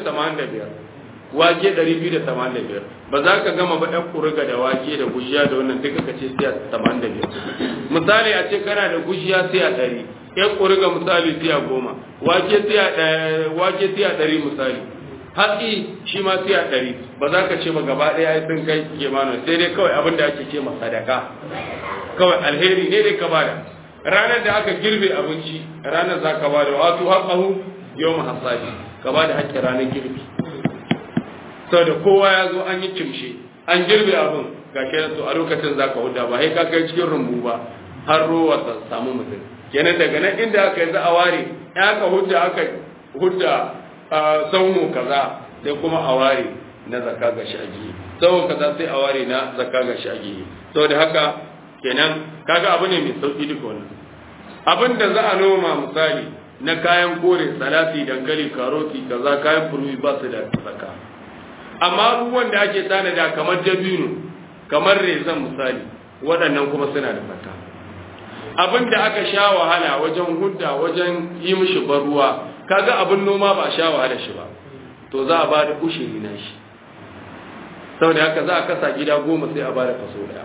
285 wake 285 ba za ka gama ba ɗan kuriga da wake da gujiya da wannan duka ka ce siya 85 misali a ce kana da gujiya siya 100 ɗan kuriga misali siya 10 wake siya wake siya 100 misali hatsi shi ma siya 100 ba za ka ce ba gaba ɗaya sun kai kimanin sai dai kawai abin da ake ce ma sadaka kawai alheri ne dai ka bada ranar da aka girbe abinci ranar za ka bada wato haƙahu yau hasadi ka ba da haƙƙin ranar girbi sau da kowa ya zo an yi kimshe an girbe abin ga kenan to a lokacin za ka huda ba sai ka kai cikin rumbu ba har ruwa ta samu mutum kenan daga nan inda aka yi za a ware ya aka hudda aka hudda saumu kaza sai kuma a ware na zakka ga shagi sau kaza sai a ware na zakka ga shagi saboda haka kenan kaga abu ne mai sauki duka wannan abin da za a noma misali na kayan kore salati dankali karoti kaza kayan furwi ba su da zakka amma abubuwan da ake tanada kamar dabino kamar rezan misali waɗannan kuma suna da zakka abin da aka sha wahala wajen hudda wajen yi mishi baruwa kaga abin noma ba a sha wahala shi ba to za a ba da ushiri na shi saboda haka za a kasa gida goma sai a ba da kaso daya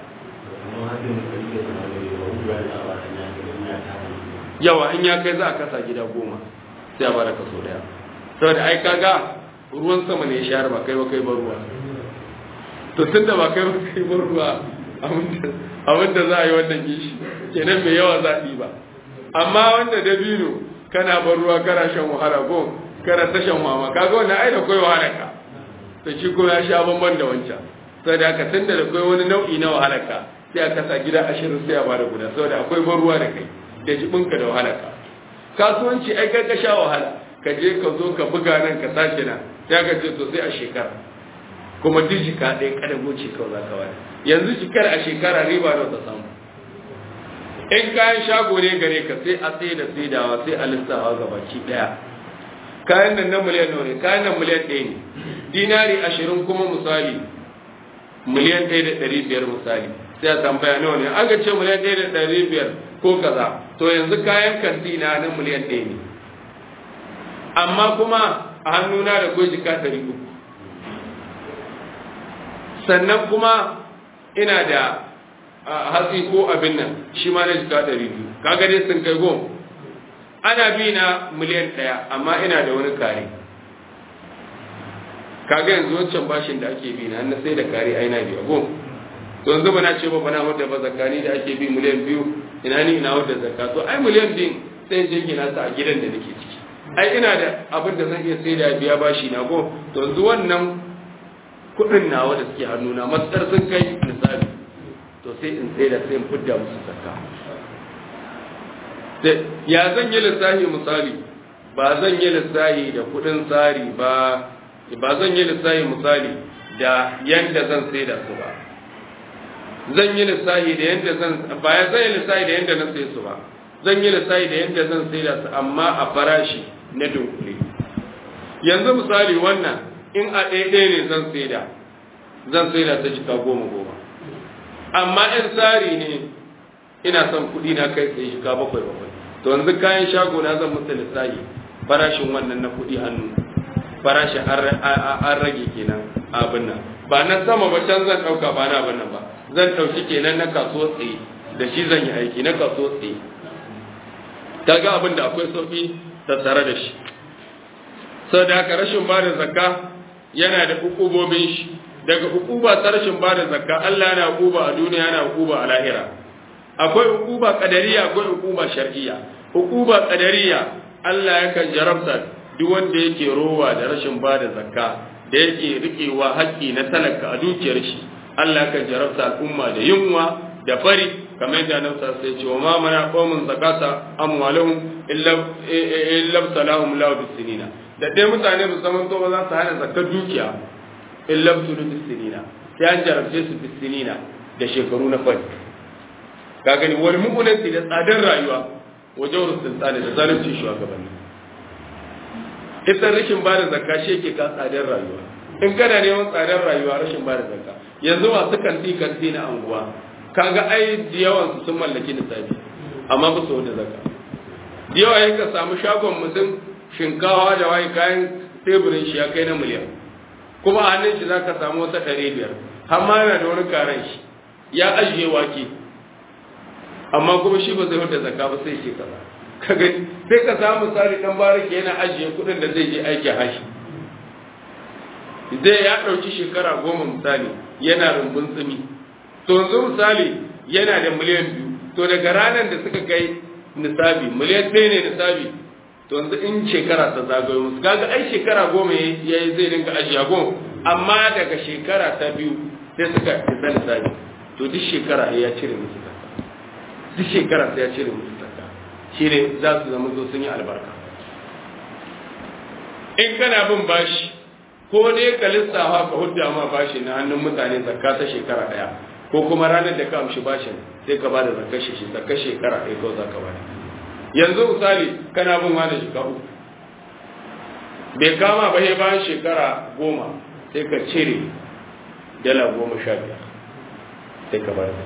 yawa in ya kai za a kasa gida goma sai a ba da kaso daya saboda ai kaga ruwan sama ne ya shahar ba kai ba kai ba ruwa to tun da ba kai ba kai ba ruwa abinda za a yi wannan gishi kenan mai yawa zaɓi ba amma wanda dabino kana bar ruwa kana shan wahala ko kana ta shan mama kaga wannan ai da kai wahala ka to shi ko ya sha bamban da wancan saboda haka tunda da kai wani nau'i na wahala ka sai a kasa gida ashirin sai a bada guda saboda akwai ban ruwa da kai da jibinka da wahala ka kasuwanci ai kai ka sha wahala ka je ka zo ka buga nan ka sace nan sai ka ce to sai a shekara kuma duk jika ɗaya kada goce kawai za ka wani yanzu jikar a shekara riba nawa ta samu in kayan shago ne gare ka sai a tsaye da saidawa sai a lissawa ga baki ɗaya kayan nan na miliyan nawa ne kayan nan miliyan ɗaya ne dinari ashirin kuma misali miliyan ɗaya da ɗari biyar misali sai a tambaya nawa ne aka ce miliyan ɗaya da ɗari biyar ko kaza to yanzu kayan kantina na miliyan ɗaya ne amma kuma a hannuna da kwai jika ɗari uku sannan kuma ina da hatsi ko abin nan shi ma na jika ɗari biyu kaga dai sun kai goma ana bi na miliyan ɗaya amma ina da wani kare kaga yanzu wancan bashin da ake bi na na sai da kare ai na biya goma to yanzu ba na ce ba bana wadda ba zakani da ake bi miliyan biyu ina ni ina wadda zakka to ai miliyan biyu sai jingina ta a gidan da nake ciki ai ina da abin da zan iya sai da biya bashi na go to yanzu wannan kuɗin nawa da suke hannuna matsar sun kai misali to sai in sai da sai in fidda musu zakka ya zan yi lissafi misali ba zan yi lissafi da kuɗin tsari ba ba zan yi lissafi misali da yanda zan sai da su ba zan yi lissafi da yanda zan ba ya zan yi lissafi da yanda na sai su ba zan yi lissafi da yanda zan sai da su amma a farashi na dunkule yanzu misali wannan in a ɗaiɗaya ne zan sai da zan sai da ta jika goma goma amma in tsari ne ina son kuɗi na kai sai jika bakwai bakwai to yanzu kayan shago na zan musu lissafi farashin wannan na kuɗi hannu farashin an rage kenan abin nan ba na sama ba can zan ɗauka ba na abin nan ba zan ɗauki kenan na kasuwa tsaye da shi zan yi aiki na kasuwa tsaye ta ga abin da akwai sauƙi tattare da shi sau da haka rashin ba da zakka yana da hukubobin shi daga hukuba ta rashin ba da zakka Allah yana hukuba a duniya yana hukuba a lahira akwai hukuba kadariya akwai hukuba shar'iyya hukuba kadariya Allah yakan jarabta duk wanda yake rowa da rashin ba da zakka da yake rikewa haƙƙi na talaka a dukiyar shi Allah yakan jarabta al'umma da yunwa da fari kamar yadda nan sa sai ce wa ma mana qaumun zakata amwaluhum illa illa salahum la bisinina da dai mutane ba zaman to ba za su hana zakar dukiya illa tulu bisinina sai an jarabce su bisinina da shekaru na fari ka gani wani mu'unanci da tsadar rayuwa wajen sultani da zalunci shugabanni ita rashin ba da zakka shi yake ka tsadar rayuwa in kana neman tsadar rayuwa rashin ba da zakka yanzu masu kanti kanti na anguwa kaga ai yawan su sun mallaki nisabi amma ba su da zakka yawa yin ka samu shagon mutum shinkawa da waye kayan teburin shi ya kai na miliyan kuma a hannun shi zaka samu wata ɗari biyar amma yana da wani karen shi ya ajiye wake amma kuma shi ba zai wata zakka ba sai shi kaza kaga sai ka samu misali dan bariki yana ajiye kuɗin da zai je aiki hashi zai ya ɗauki shekara goma misali yana rumbun tsumi to yanzu misali yana da miliyan biyu to daga ranar da suka kai nisabi miliyan ɗaya ne nisabi to yanzu in shekara ta zagayo musu kaga ai shekara goma ya yi zai dinga ajiya goma amma daga shekara ta biyu sai suka isa lissafi to duk shekara ya cire musu zakka duk shekara sai ya cire musu zakka shine za su zama zo sun yi albarka in kana bin bashi ko ne ka lissafa ka hudda ma bashi na hannun mutane zakka ta shekara daya ko kuma ranar da ka amshi bashin sai ka bada zakkar shi zakkar shekara ɗaya kawai za ka bada yanzu misali kana bin wani shekaru bai kama ba sai bayan shekara goma sai ka cire dala goma sha biyar sai ka bada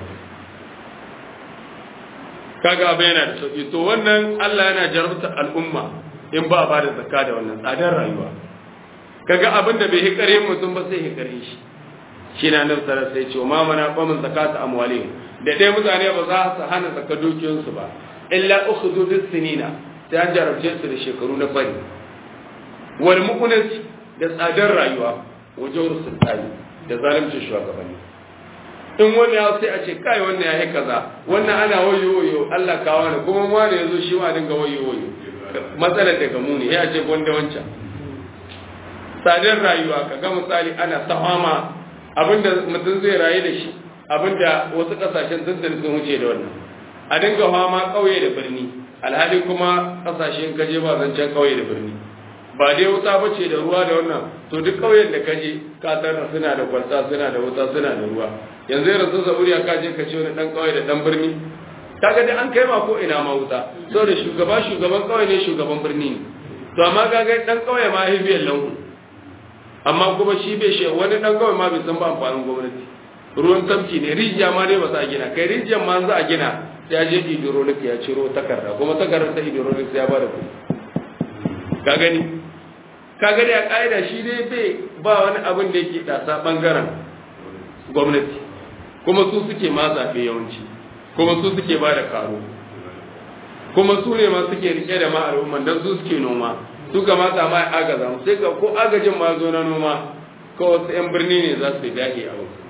kaga abu yana da sauki to wannan Allah yana jarabta al'umma in ba ba da zakka da wannan tsadar rayuwa kaga abin da bai hikare mutum ba sai hikare shi shi na nan sarar sai ce ma mana qamin zakata amwalihim da dai mutane ba za su hana zakka dukiyoyinsu ba illa ukhudhu bis sinina sai an jarabce su da shekaru na fari wal muqnas da tsadar rayuwa wajen sultani da zalimcin shugabanni in wani ya sai a ce kai wannan ya yi kaza wannan ana wayo wayo Allah kawo ne kuma wani ya zo shi ma dinga wayo wayo matsalar daga mu ne ya ce gwanda wancan tsadar rayuwa ka ga misali ana sahama abinda mutum zai rayu da shi abinda wasu kasashen sun sun wuce da wannan a dinga fama kauye da birni alhali kuma kasashen kaje ba zancen kauye da birni ba dai wuta bace da ruwa da wannan to duk kauyen da kaje ka tarra suna da kwalta suna da wuta suna da ruwa yanzu irin sun zaburiya ka je ka ce wani dan kauye da dan birni kaga dai an kai ma ko ina ma wuta saboda shugaba shugaban kauye ne shugaban birni ne to amma kaga dan kauye ma hibiyar lanku amma kuma shi bai shi wani dan kauye ma bai san ba amfanin gwamnati ruwan tamki ne rijiya ma dai ba za a gina kai rijiyar ma za a gina ya je hydrolic ya ciro takarda kuma takardar ta hydrolic sai ya bada kuɗi ka gani ka gani a ƙa'ida shi dai bai ba wani abin da yake ɗasa ɓangaren gwamnati kuma su suke ma zaɓe yawanci kuma su suke ba da karo kuma su ne ma suke rike da ma al'umman don su suke noma su kamata ma agaza mu sai ka ko agajin ma zo na noma ko wasu 'yan birni ne za su dahi a wasu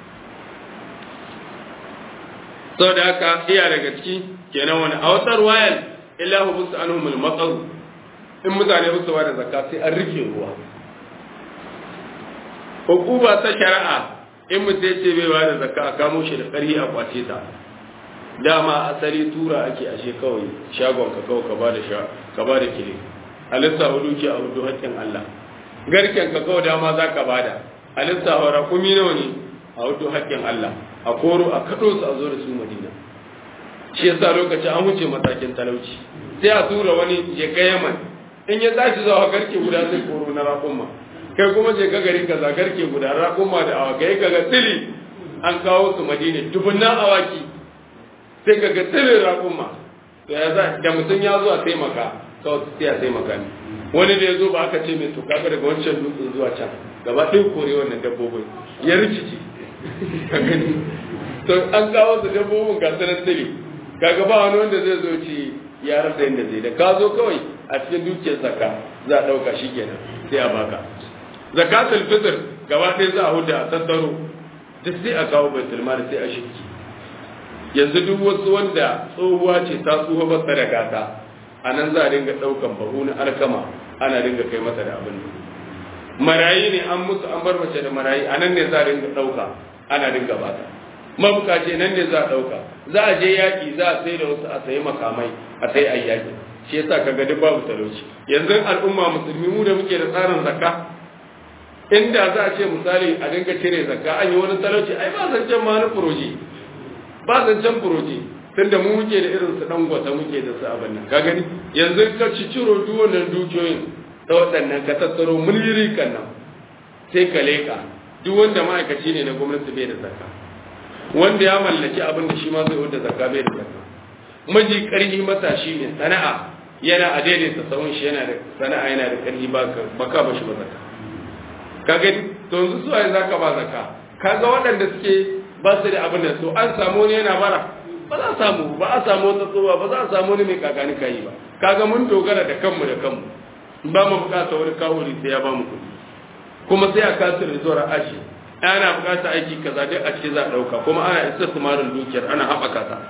sau da haka iya daga ciki kenan wani a wata ruwayar illahu busu anhumul matsaru in mutane busu ba da zakka sai an rike ruwa hukuma ta shari'a in mutum ya ce bai ba da zakka a kamo shi da ƙarfi a kwace ta dama asali tura ake ashe kawai shagon ka kawai ka bada sha ka bada kile alissa hudu ke a hudu haƙƙin Allah garken ka kawai dama za ka bada alissa hora kumi nawa ne a hudu haƙƙin Allah a koro a kaɗo su a zo da su Madina shi yasa lokaci an wuce matakin talauci sai a tura wani je ka Yaman in ya tashi zuwa garke guda sai koro na raƙumma kai kuma je ka gari kaza garke guda raƙumma da awakai kaga tsili an kawo su Madina dubunnan awaki sai ka ga tsirin raƙumma to ya za da mutum ya zo a taimaka kawai sai a taimaka ne wani da ya zo ba aka ce mai to kaga daga wancan dutsen zuwa can gaba ɗin kore wannan dabbobin ya rikici ka gani to an kawo su dabbobin ga sanar tsiri kaga ba wani wanda zai zo ci ya rasa yadda zai da ka zo kawai a cikin dukiyar zakka za a ɗauka shi kenan sai a baka zakatul fitr gaba ɗaya za a huda a tattaro duk sai a kawo baitul mali sai a shirki yanzu duk wasu wanda tsohuwa ce ta tsohuwa ba ta da gata a nan za a dinga ɗaukan bahu na alkama ana dinga kai mata da abin marayi ne an musu an bar mace da marayi a nan ne za a dinga ɗauka ana dinga bata mabukaci nan ne za a ɗauka za a je yaƙi za a sai da wasu a sayi makamai a sai a yaƙi shi yasa ka ga duk babu talauci yanzu al'umma musulmi mu da muke da tsarin zakka inda za a ce misali a dinga cire zakka an yi wani talauci ai ba zancen ma na furoji ba zancen furoji tunda mu muke da irin su dan gwata muke da su abin nan ka gani yanzu ka ci ciro duk wannan dukiyoyin ta waɗannan ka tattaro muliri kan nan sai ka leka duk wanda ma'aikaci ne na gwamnati bai da zakka wanda ya mallaki abin da shi ma zai wanda zakka bai da zakka maji karhi matashi ne sana'a yana a daidaita tsawon shi yana da sana'a yana da karhi ba ka ba shi ba zakka ka gani to yanzu su ai zaka ba zakka kaga waɗanda suke ba su da abin da to an samu ne yana bara ba za a samu ba a samu wata tsoba ba za a samu ne mai kakani kayi ba kaga mun dogara da kanmu da kanmu ba mu bukata wani kawuri sai ya ba mu kuɗi kuma sai a kasu da zuwa aji ana bukata aiki kaza dai a ce za a ɗauka kuma ana isa sumarin dukiyar ana haɓaka ta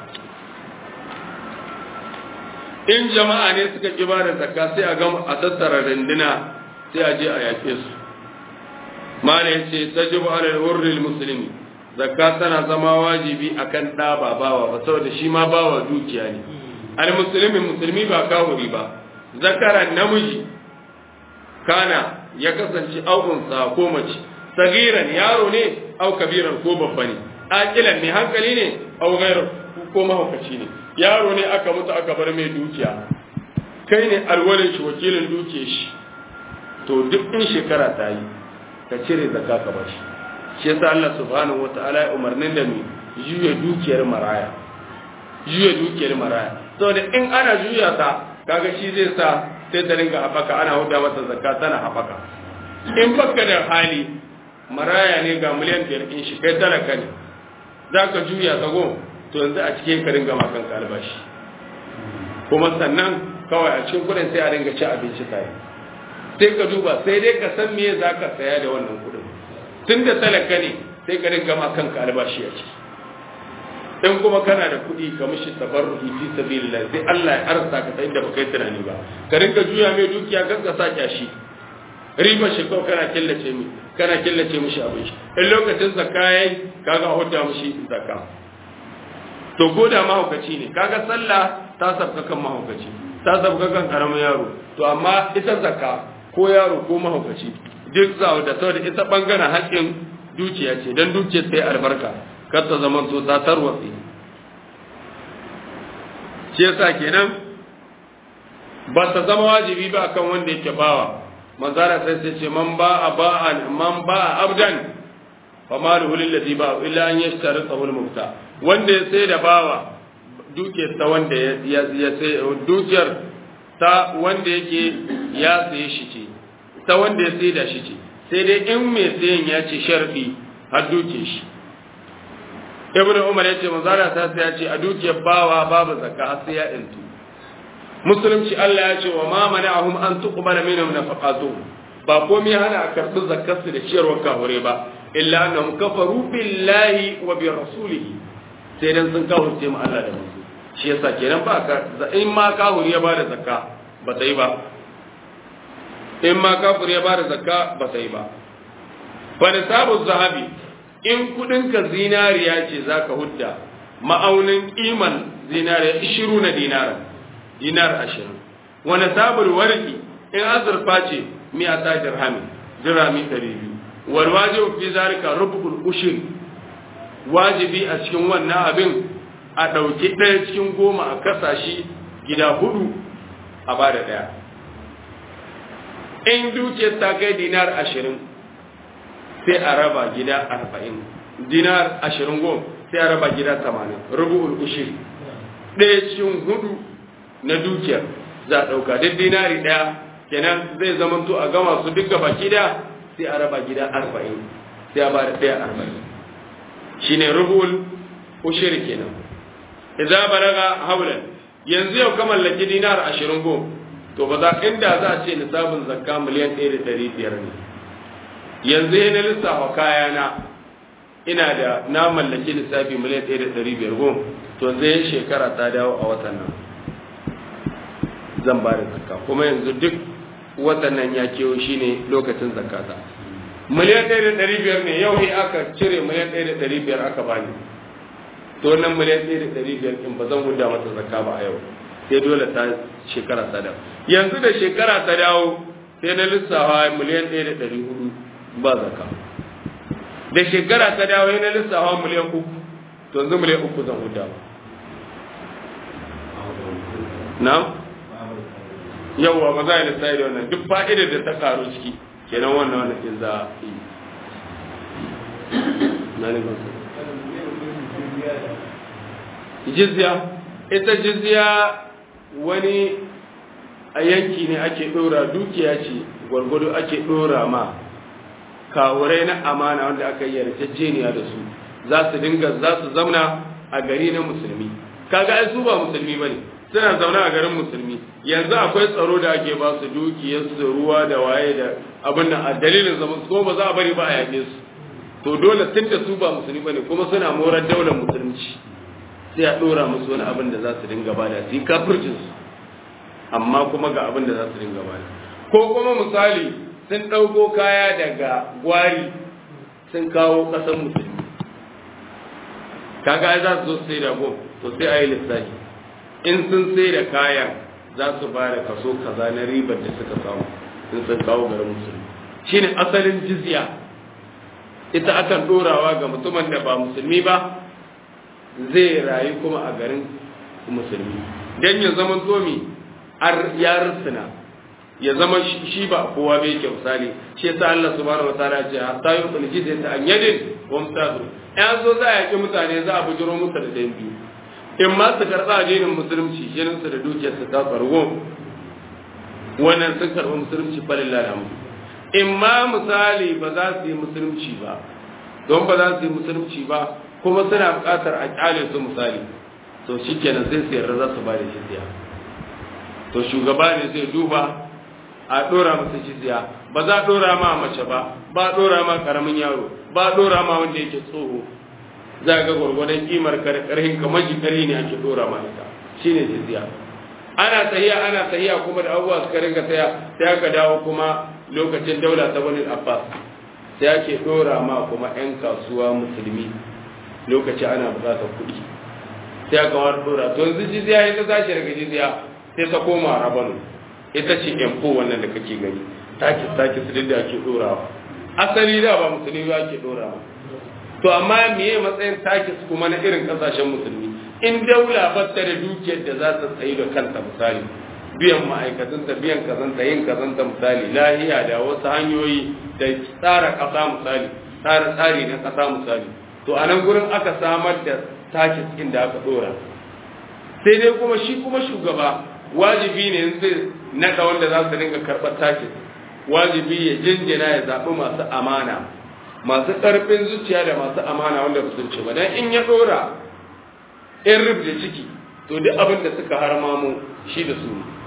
in jama'a ne suka ƙi ba da zakka sai a gama a tattara rinduna sai a je a yaƙe su mala yace tajibu ala al-hurr al-muslimi zakka tana zama wajibi akan ɗa ba bawa ba saboda shi ma bawa dukiya ne al musulmi musulmi ba kafiri ba zakaran namiji kana ya kasance aukunsa ko mace sagiran yaro ne au kabiran ko babba ne aqilan ne hankali ne au ghairu ko mahaukaci ne yaro ne aka mutu aka bar mai dukiya kai ne alwalin shi wakilin dukiyar shi to duk in shekara ta yi ka cire zakka ka bashi shi yasa Allah subhanahu wataala ya umarnin da mu juya dukiyar maraya juya dukiyar maraya saboda in ana juya ta kaga shi zai sa sai ta ringa haɓaka ana huda masa zakka tana haɓaka in baka da hali maraya ne ga miliyan biyar in shi kai talaka ne za ka juya zago to yanzu a cikin ka ringa makan albashi kuma sannan kawai a cikin kudin sai a ringa ci abinci tare sai ka duba sai dai ka san me za ka saya da wannan kudin tun da talaka ne sai ka ringa makan albashi a ciki in kuma kana da kuɗi ka mishi tabarruki fi sabilillah sai Allah ya arsa ka ta inda baka yi tunani ba ka rinka juya mai dukiya kan ka sake shi riba shi kawai kana killace mi kana killace mishi abin shi in lokacin zakka yayi kaga hudda mishi zakka to ko da mahaukaci ne kaga sallah ta sabka kan mahaukaci ta sabka kan karamin yaro to amma ita zakka ko yaro ko mahaukaci duk zawo da saboda ita bangaren haƙƙin dukiya ce dan dukiyar sai albarka kar ta zama to ta tarwatse shi yasa kenan ba ta zama wajibi ba akan wanda yake bawa manzara sai sai ce man ba a ba'an man ba a abdan fa maluhu lillazi ba illa an yashtari sahul mufta wanda ya sai da bawa dukiyar ta wanda ya ya sai dukiyar ta wanda yake ya saye shi ce ta wanda ya sai da shi ce sai dai in mai sayan ya ce sharfi har duke shi ibn umar ya ce manzara ta sai ya ce a dukiyar bawa babu zakka har sai ya intu musulunci Allah ya ce wa ma mana'ahum an tuqbala minhum nafaqatu ba komai hana a karɓi zakkar su da ciyarwar kahure ba illa annahum kafaru billahi wa bi rasulihi sai dan sun kafirce mu Allah da manzo shi yasa kenan ba ka in ma kafir ya bada zakka ba ta yi ba in ma kafir ya bada zakka ba ta yi ba fa nisabu zahabi in kudinka zinariya ce za ka hudda ma'aunin kiman zinariya ishiru na dinara dinar ashirin wani sabul warki in azurfa ce miya ta dirhami dirhami ɗari biyu wal wajibu fi zalika rubul ushir wajibi a cikin wannan abin a ɗauki ɗaya cikin goma a kasa shi gida hudu a bada ɗaya in dukiyar ta kai dinar ashirin sai a raba gida arba'in dinar ashirin gom sai a raba gida tamanin rubu'ul ushiri ɗaya cikin hudu na dukiyar za a ɗauka duk dinari ɗaya kenan zai zamanto a gama su duka baki da sai a raba gida arba'in sai a ba da ɗaya arba'in shine rubu'ul ushiri kenan idza balaga haulan yanzu yau ka mallaki dinar ashirin gom to ba za inda za a ce nisabin zakka miliyan ɗaya da ɗari biyar ne yanzu ya na lissafa kayana ina da na mallaki lissafi miliyan ɗaya da ɗari biyar gom to zai shekara ta dawo a watan nan zan ba da zakka kuma yanzu duk watan nan ya kewo shi ne lokacin zakata miliyan ɗaya da ɗari biyar ne yau ne aka cire miliyan ɗaya da ɗari biyar aka bani to wannan miliyan ɗaya da ɗari biyar ɗin ba zan huda mata zakka ba a yau sai dole ta shekara ta dawo yanzu da shekara ta dawo sai na lissafa miliyan ɗaya da ɗari hudu ba zaka da shekara ta dawo na lissafa miliyan uku to yanzu miliyan uku zan huda ba na yawwa ba za a yi lissafi da wannan duk fa'idar da ta karu ciki kenan wannan wannan ɗin za a yi na ne ba jizya ita jizya wani a yanki ne ake ɗora dukiya ce gwargwado ake ɗora ma kawurai na amana wanda aka yi yarjejeniya da su za su dinga za su zauna a gari na musulmi kaga ai su ba musulmi bane suna zaune a garin musulmi yanzu akwai tsaro da ake ba su dukiyar su ruwa da waye da abin nan a dalilin zaman su ba za a bari ba a yaƙe su to dole tun da su ba musulmi bane kuma suna morar daular musulunci sai a ɗora musu wani abin da za su dinga bada su yi kafircin su amma kuma ga abin da za su dinga bada ko kuma misali sun ɗauko kaya daga gwari sun kawo ƙasar musulmi kaga ai za su zo sai da go to sai a yi lissafi in sun sai da kayan za su ba da kaso kaza na ribar da suka samu in sun kawo garin musulmi shine asalin jizya ita akan dorawa ga mutumin da ba musulmi ba zai rayu kuma a garin musulmi dan ya zama tomi ya rusuna ya zama shi ba kowa bai ke misali shi yasa Allah subhanahu wataala ya ce hatta yuqul jizya an yadin wa mutadu ya zo za a yaki mutane za a bujiro musu da dan biyu in ma su karɓa addinin musulunci jinin su da dukiyar su ta farko wannan sun karɓi musulunci falillah da in ma misali ba za su yi musulunci ba don ba za su yi musulunci ba kuma suna buƙatar a ƙyale su misali to shikenan sai su yarda za su ba da jizya to shugaba ne zai duba a ɗora masa jizya ba za a ɗora ma mace ba ba a ɗora ma ƙaramin yaro ba a ɗora ma wanda yake tsoho za ga gwargwadon kimar karhin kamar jikari ne ake ɗora ma ita shine jizya ana tsayiya ana tsayiya kuma da abubuwa suka ringa tsaya sai aka dawo kuma lokacin daula ta bani abbas sai ake ɗora ma kuma 'yan kasuwa musulmi lokaci ana buƙatar kuɗi sai aka wani ɗora to yanzu jizya ita tashi daga jizya sai ta koma rabanu ita ce yanko wannan da kake gani taki taki su da ake dorawa asali da ba musulmi ba ake dorawa to amma meye matsayin taki su kuma na irin kasashen musulmi in daula ba ta da dukiyar da za ta tsayi da kanta misali biyan ma'aikatanta biyan kazanta yin kazanta misali lahiya da wasu hanyoyi da tsara kasa misali tsara tsari na kasa misali to a nan gurin aka samar da taki inda aka dora sai dai kuma shi kuma shugaba wajibi ne zai naɗa wanda za su dinga karɓar takin wajibi ya jinjina ya zaɓi masu amana masu ƙarfin zuciya da masu amana wanda ba su ci ba dan in ya ɗora in rub da ciki to duk abin da suka harma mu shi da su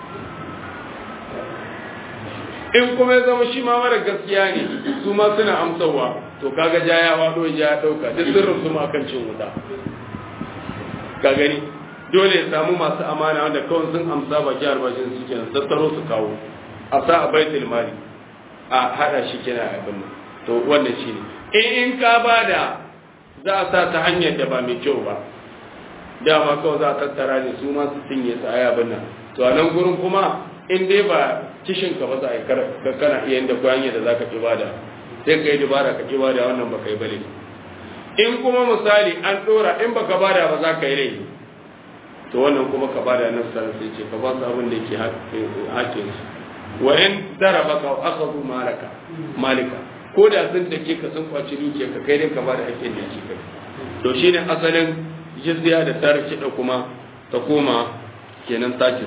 in kuma ya zama shi ma mara gaskiya ne su ma suna amsawa to kaga ja ya wado ja ya ɗauka duk sirrin su ma kan cin wuta ka gani dole ya samu masu amana wanda kawai sun amsa baki albashin su kenan tattaro su kawo a sa a baitul mali a hada shi kenan a abin to wannan shine in in ka bada za a sa ta hanyar da ba mai kyau ba dama kawai za a tattara ne su ma su cinye su a yabin nan to a nan gurin kuma in dai ba kishin ka ba za a yi kana iya inda ko hanyar da za ka ki bada sai ka yi dubara ka ki bada wannan ba ka yi bale in kuma misali an dora in baka bada ba za ka yi laifi to wannan kuma ka bada nan sai sai ce ka ba su abin da yake hakin su wa in daraba ka akhadhu malaka malika ko da sun take ka sun kwaci dukiya ka kai dai ka bada hakkin da yake kai to shine asalin jizya da tarki da kuma ta koma kenan takin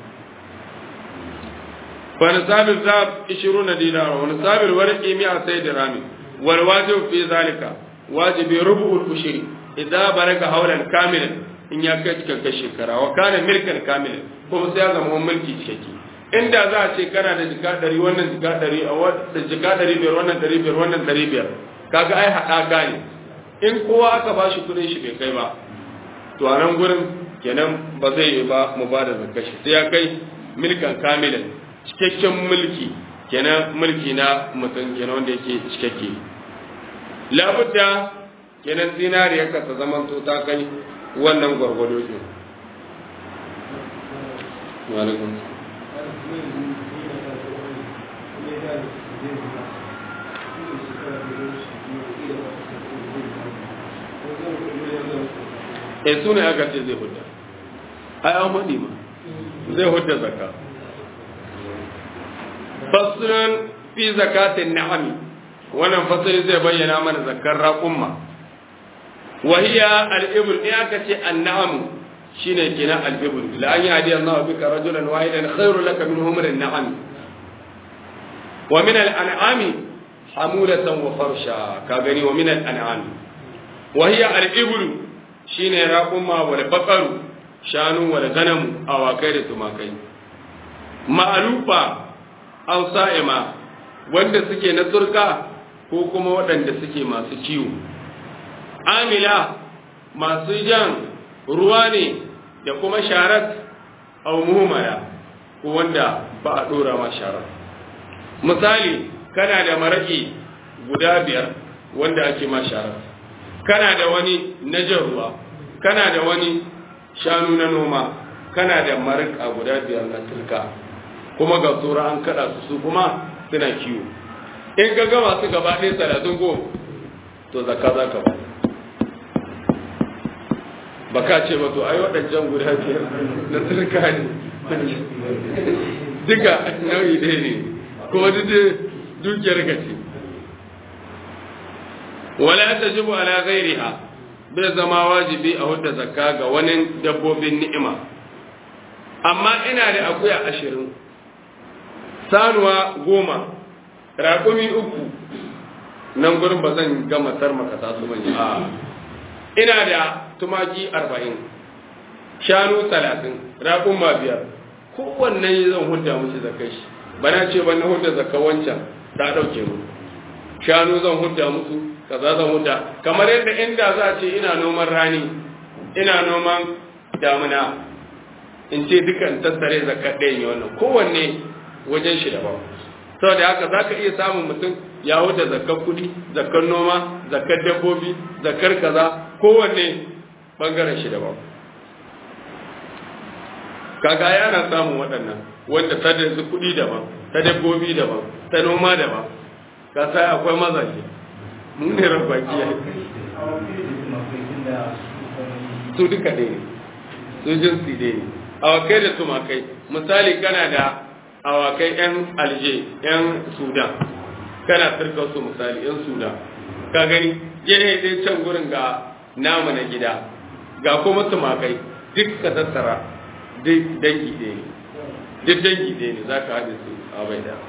fa nisabil zab 20 dinara wa nisabil warqi 100 dirham wal wajib fi zalika wajibi rubu'ul ushri idza baraka hawlan kamilan in ya kai cikakken shekara wa kana milkan kamilin kuma sai ya zama mulki cikakke inda za a ce kana da jika ɗari wannan jika ɗari a wata jika ɗari biyar wannan ɗari biyar wannan ɗari biyar kaga ai haɗaka ne in kowa aka ba shi kuɗin shi bai kai ba to a nan gurin kenan ba zai yi ba mu ba da zakka shi sai ya kai milkan kamilin cikakken mulki kenan mulki na mutum kenan wanda yake cikakke labudda kenan zinariyarka ta zaman to ta kai wannan gwargwado ɗin e su ne aka ce zai hudda ai an faɗi ma zai hudda zaka fasirin fi zakatin na'ami wannan fasiri zai bayyana mana zakar raƙumma وهي الإبل إياك النعم شين كنا الإبل لأن يهدي الله بك رجلا واحدا خير لك من همر النعم ومن الأنعام حمولة وفرشا كاغني ومن الأنعام وهي الإبل شين راقما والبقر شانو والغنم أو كيد تماكي مألوفة أو صائمة wanda suke na turka ko kuma waɗanda suke masu ciwo amila masu jan ruwa ne da kuma sharat au muhimmaya ko wanda ba a ɗora ma sharat misali kana da maraƙi guda biyar wanda ake ma sharat kana da wani na jan ruwa kana da wani shanu na noma kana da marika guda biyar na tilka kuma ga tsora an kada su su kuma suna kiwo in ka gama su gaba ɗaya talatin go to zakka za ka ba ba ka ce ba to ai waɗancan guda biyar na tilka ne duka nau'i ɗaya ne kuma duk dukiyar ka ce wala tajibu ala ghairiha bai zama wajibi a hudda zakka ga wani dabbobin ni'ima amma ina da akuya ashirin sanuwa goma raƙumi uku nan gurin ba zan gama tarmaka su bane a ina da tumaki arba'in shanu talatin raƙuma biyar kowanne zan hudda mushi zakai shi bana ce ban na hudda zakka wancan ta ɗauke mu shanu zan hudda musu kaza zan hudda kamar yadda inda za a ce ina noman rani ina noman damuna in ce dukan tattare zakar ɗayan yi wannan kowanne wajen shi daban saboda haka za ka iya samun mutum ya hudda zakar kuɗi zakar noma zakar dabbobi zakar kaza kowanne ɓangaren shi daban kaga yana samun waɗannan wanda ta da kuɗi daban ta dabbobi daban ta noma daban ka sai akwai mazaje mun ne rabaki ya su duka ɗaya ne su jinsi ɗaya ne awakai da tumakai misali kana da awakai yan alje yan sudan kana turka su misali yan sudan ka gani gehe dai can gurin ga namu na gida ga kuma tumakai duk ka tattara duk dangi ɗaya ne duk dangi ɗaya ne za ka haɗe su a bai da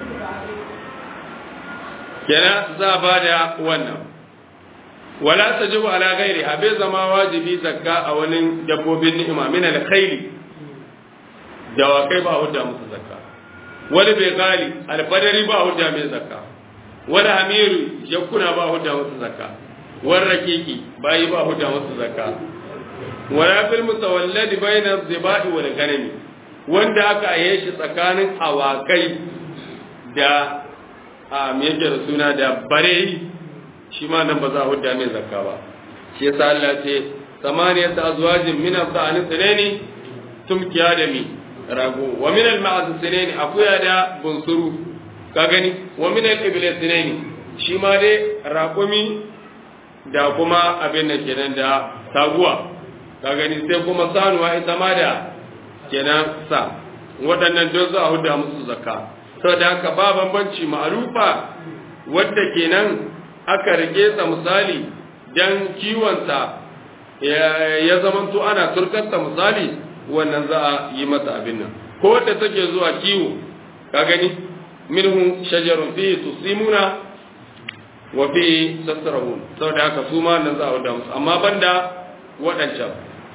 kenan za a ba da wannan wala tajibu ala ghairi bai zama wajibi zakka a wani dabbobin ni'ima min al-khayli dawakai ba hudda musu zakka wani bai gali alfadari ba hudda mai zakka wani hamiru yakuna ba hudda musu zakka wani rakiki bayi ba hudda musu zakka wala fil mutawalladi bayna zibai wal ganami wanda aka yi shi tsakanin awakai da a me yake da suna da bareyi shi ma nan ba za a hudda mai zakka ba shi yasa Allah ce samaniyat azwajin min al-dhani tsanani tumkiya da mi rago wa min al-ma'az tsanani akuya da bunsuru ka gani wa min al-ibli tsanani shi ma dai raƙumi da kuma abin da kenan da taguwa ka gani sai kuma sanuwa ita ma da kenan sa waɗannan don za a hudda musu zakka saboda haka ba bambanci ma'arufa wadda kenan aka rike sa misali dan kiwonsa ya zamanto ana turkarsa misali wannan za a yi masa abin nan ko wadda take zuwa kiwo ka gani minhu shajarun fihi tusimuna wa fihi tasrahun saboda haka su ma nan za a wada musu amma banda waɗancan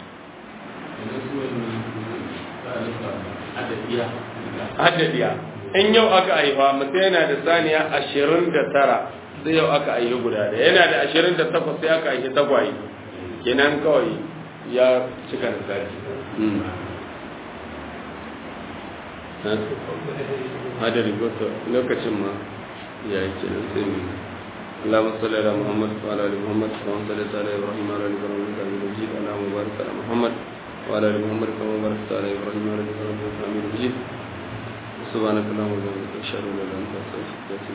haddadiya in yau aka haifa mutum yana da saniya ashirin da tara sai yau aka aihi guda da yana da ashirin da takwas sai aka aihi tagwaye kenan kawai ya cika da tsari hadari goto lokacin ma ya yi kenan sai mu اللهم صل على محمد وعلى ال محمد كما صليت على ابراهيم وعلى ال ابراهيم انك حميد مجيد اللهم بارك على محمد وعلى ال محمد كما باركت على ابراهيم وعلى ال ابراهيم انك حميد مجيد سبحانك اللهم وبحمدك اشهد ان لا اله الا انت استغفرك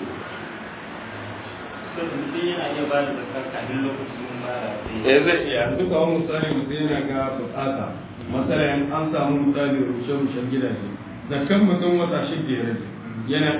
واتوب اليك eh zai iya duka wani misali mutum yana ga bukata matsala an samu misali rushe-rushen gidaje zakkan mutum wata shi ke rage yana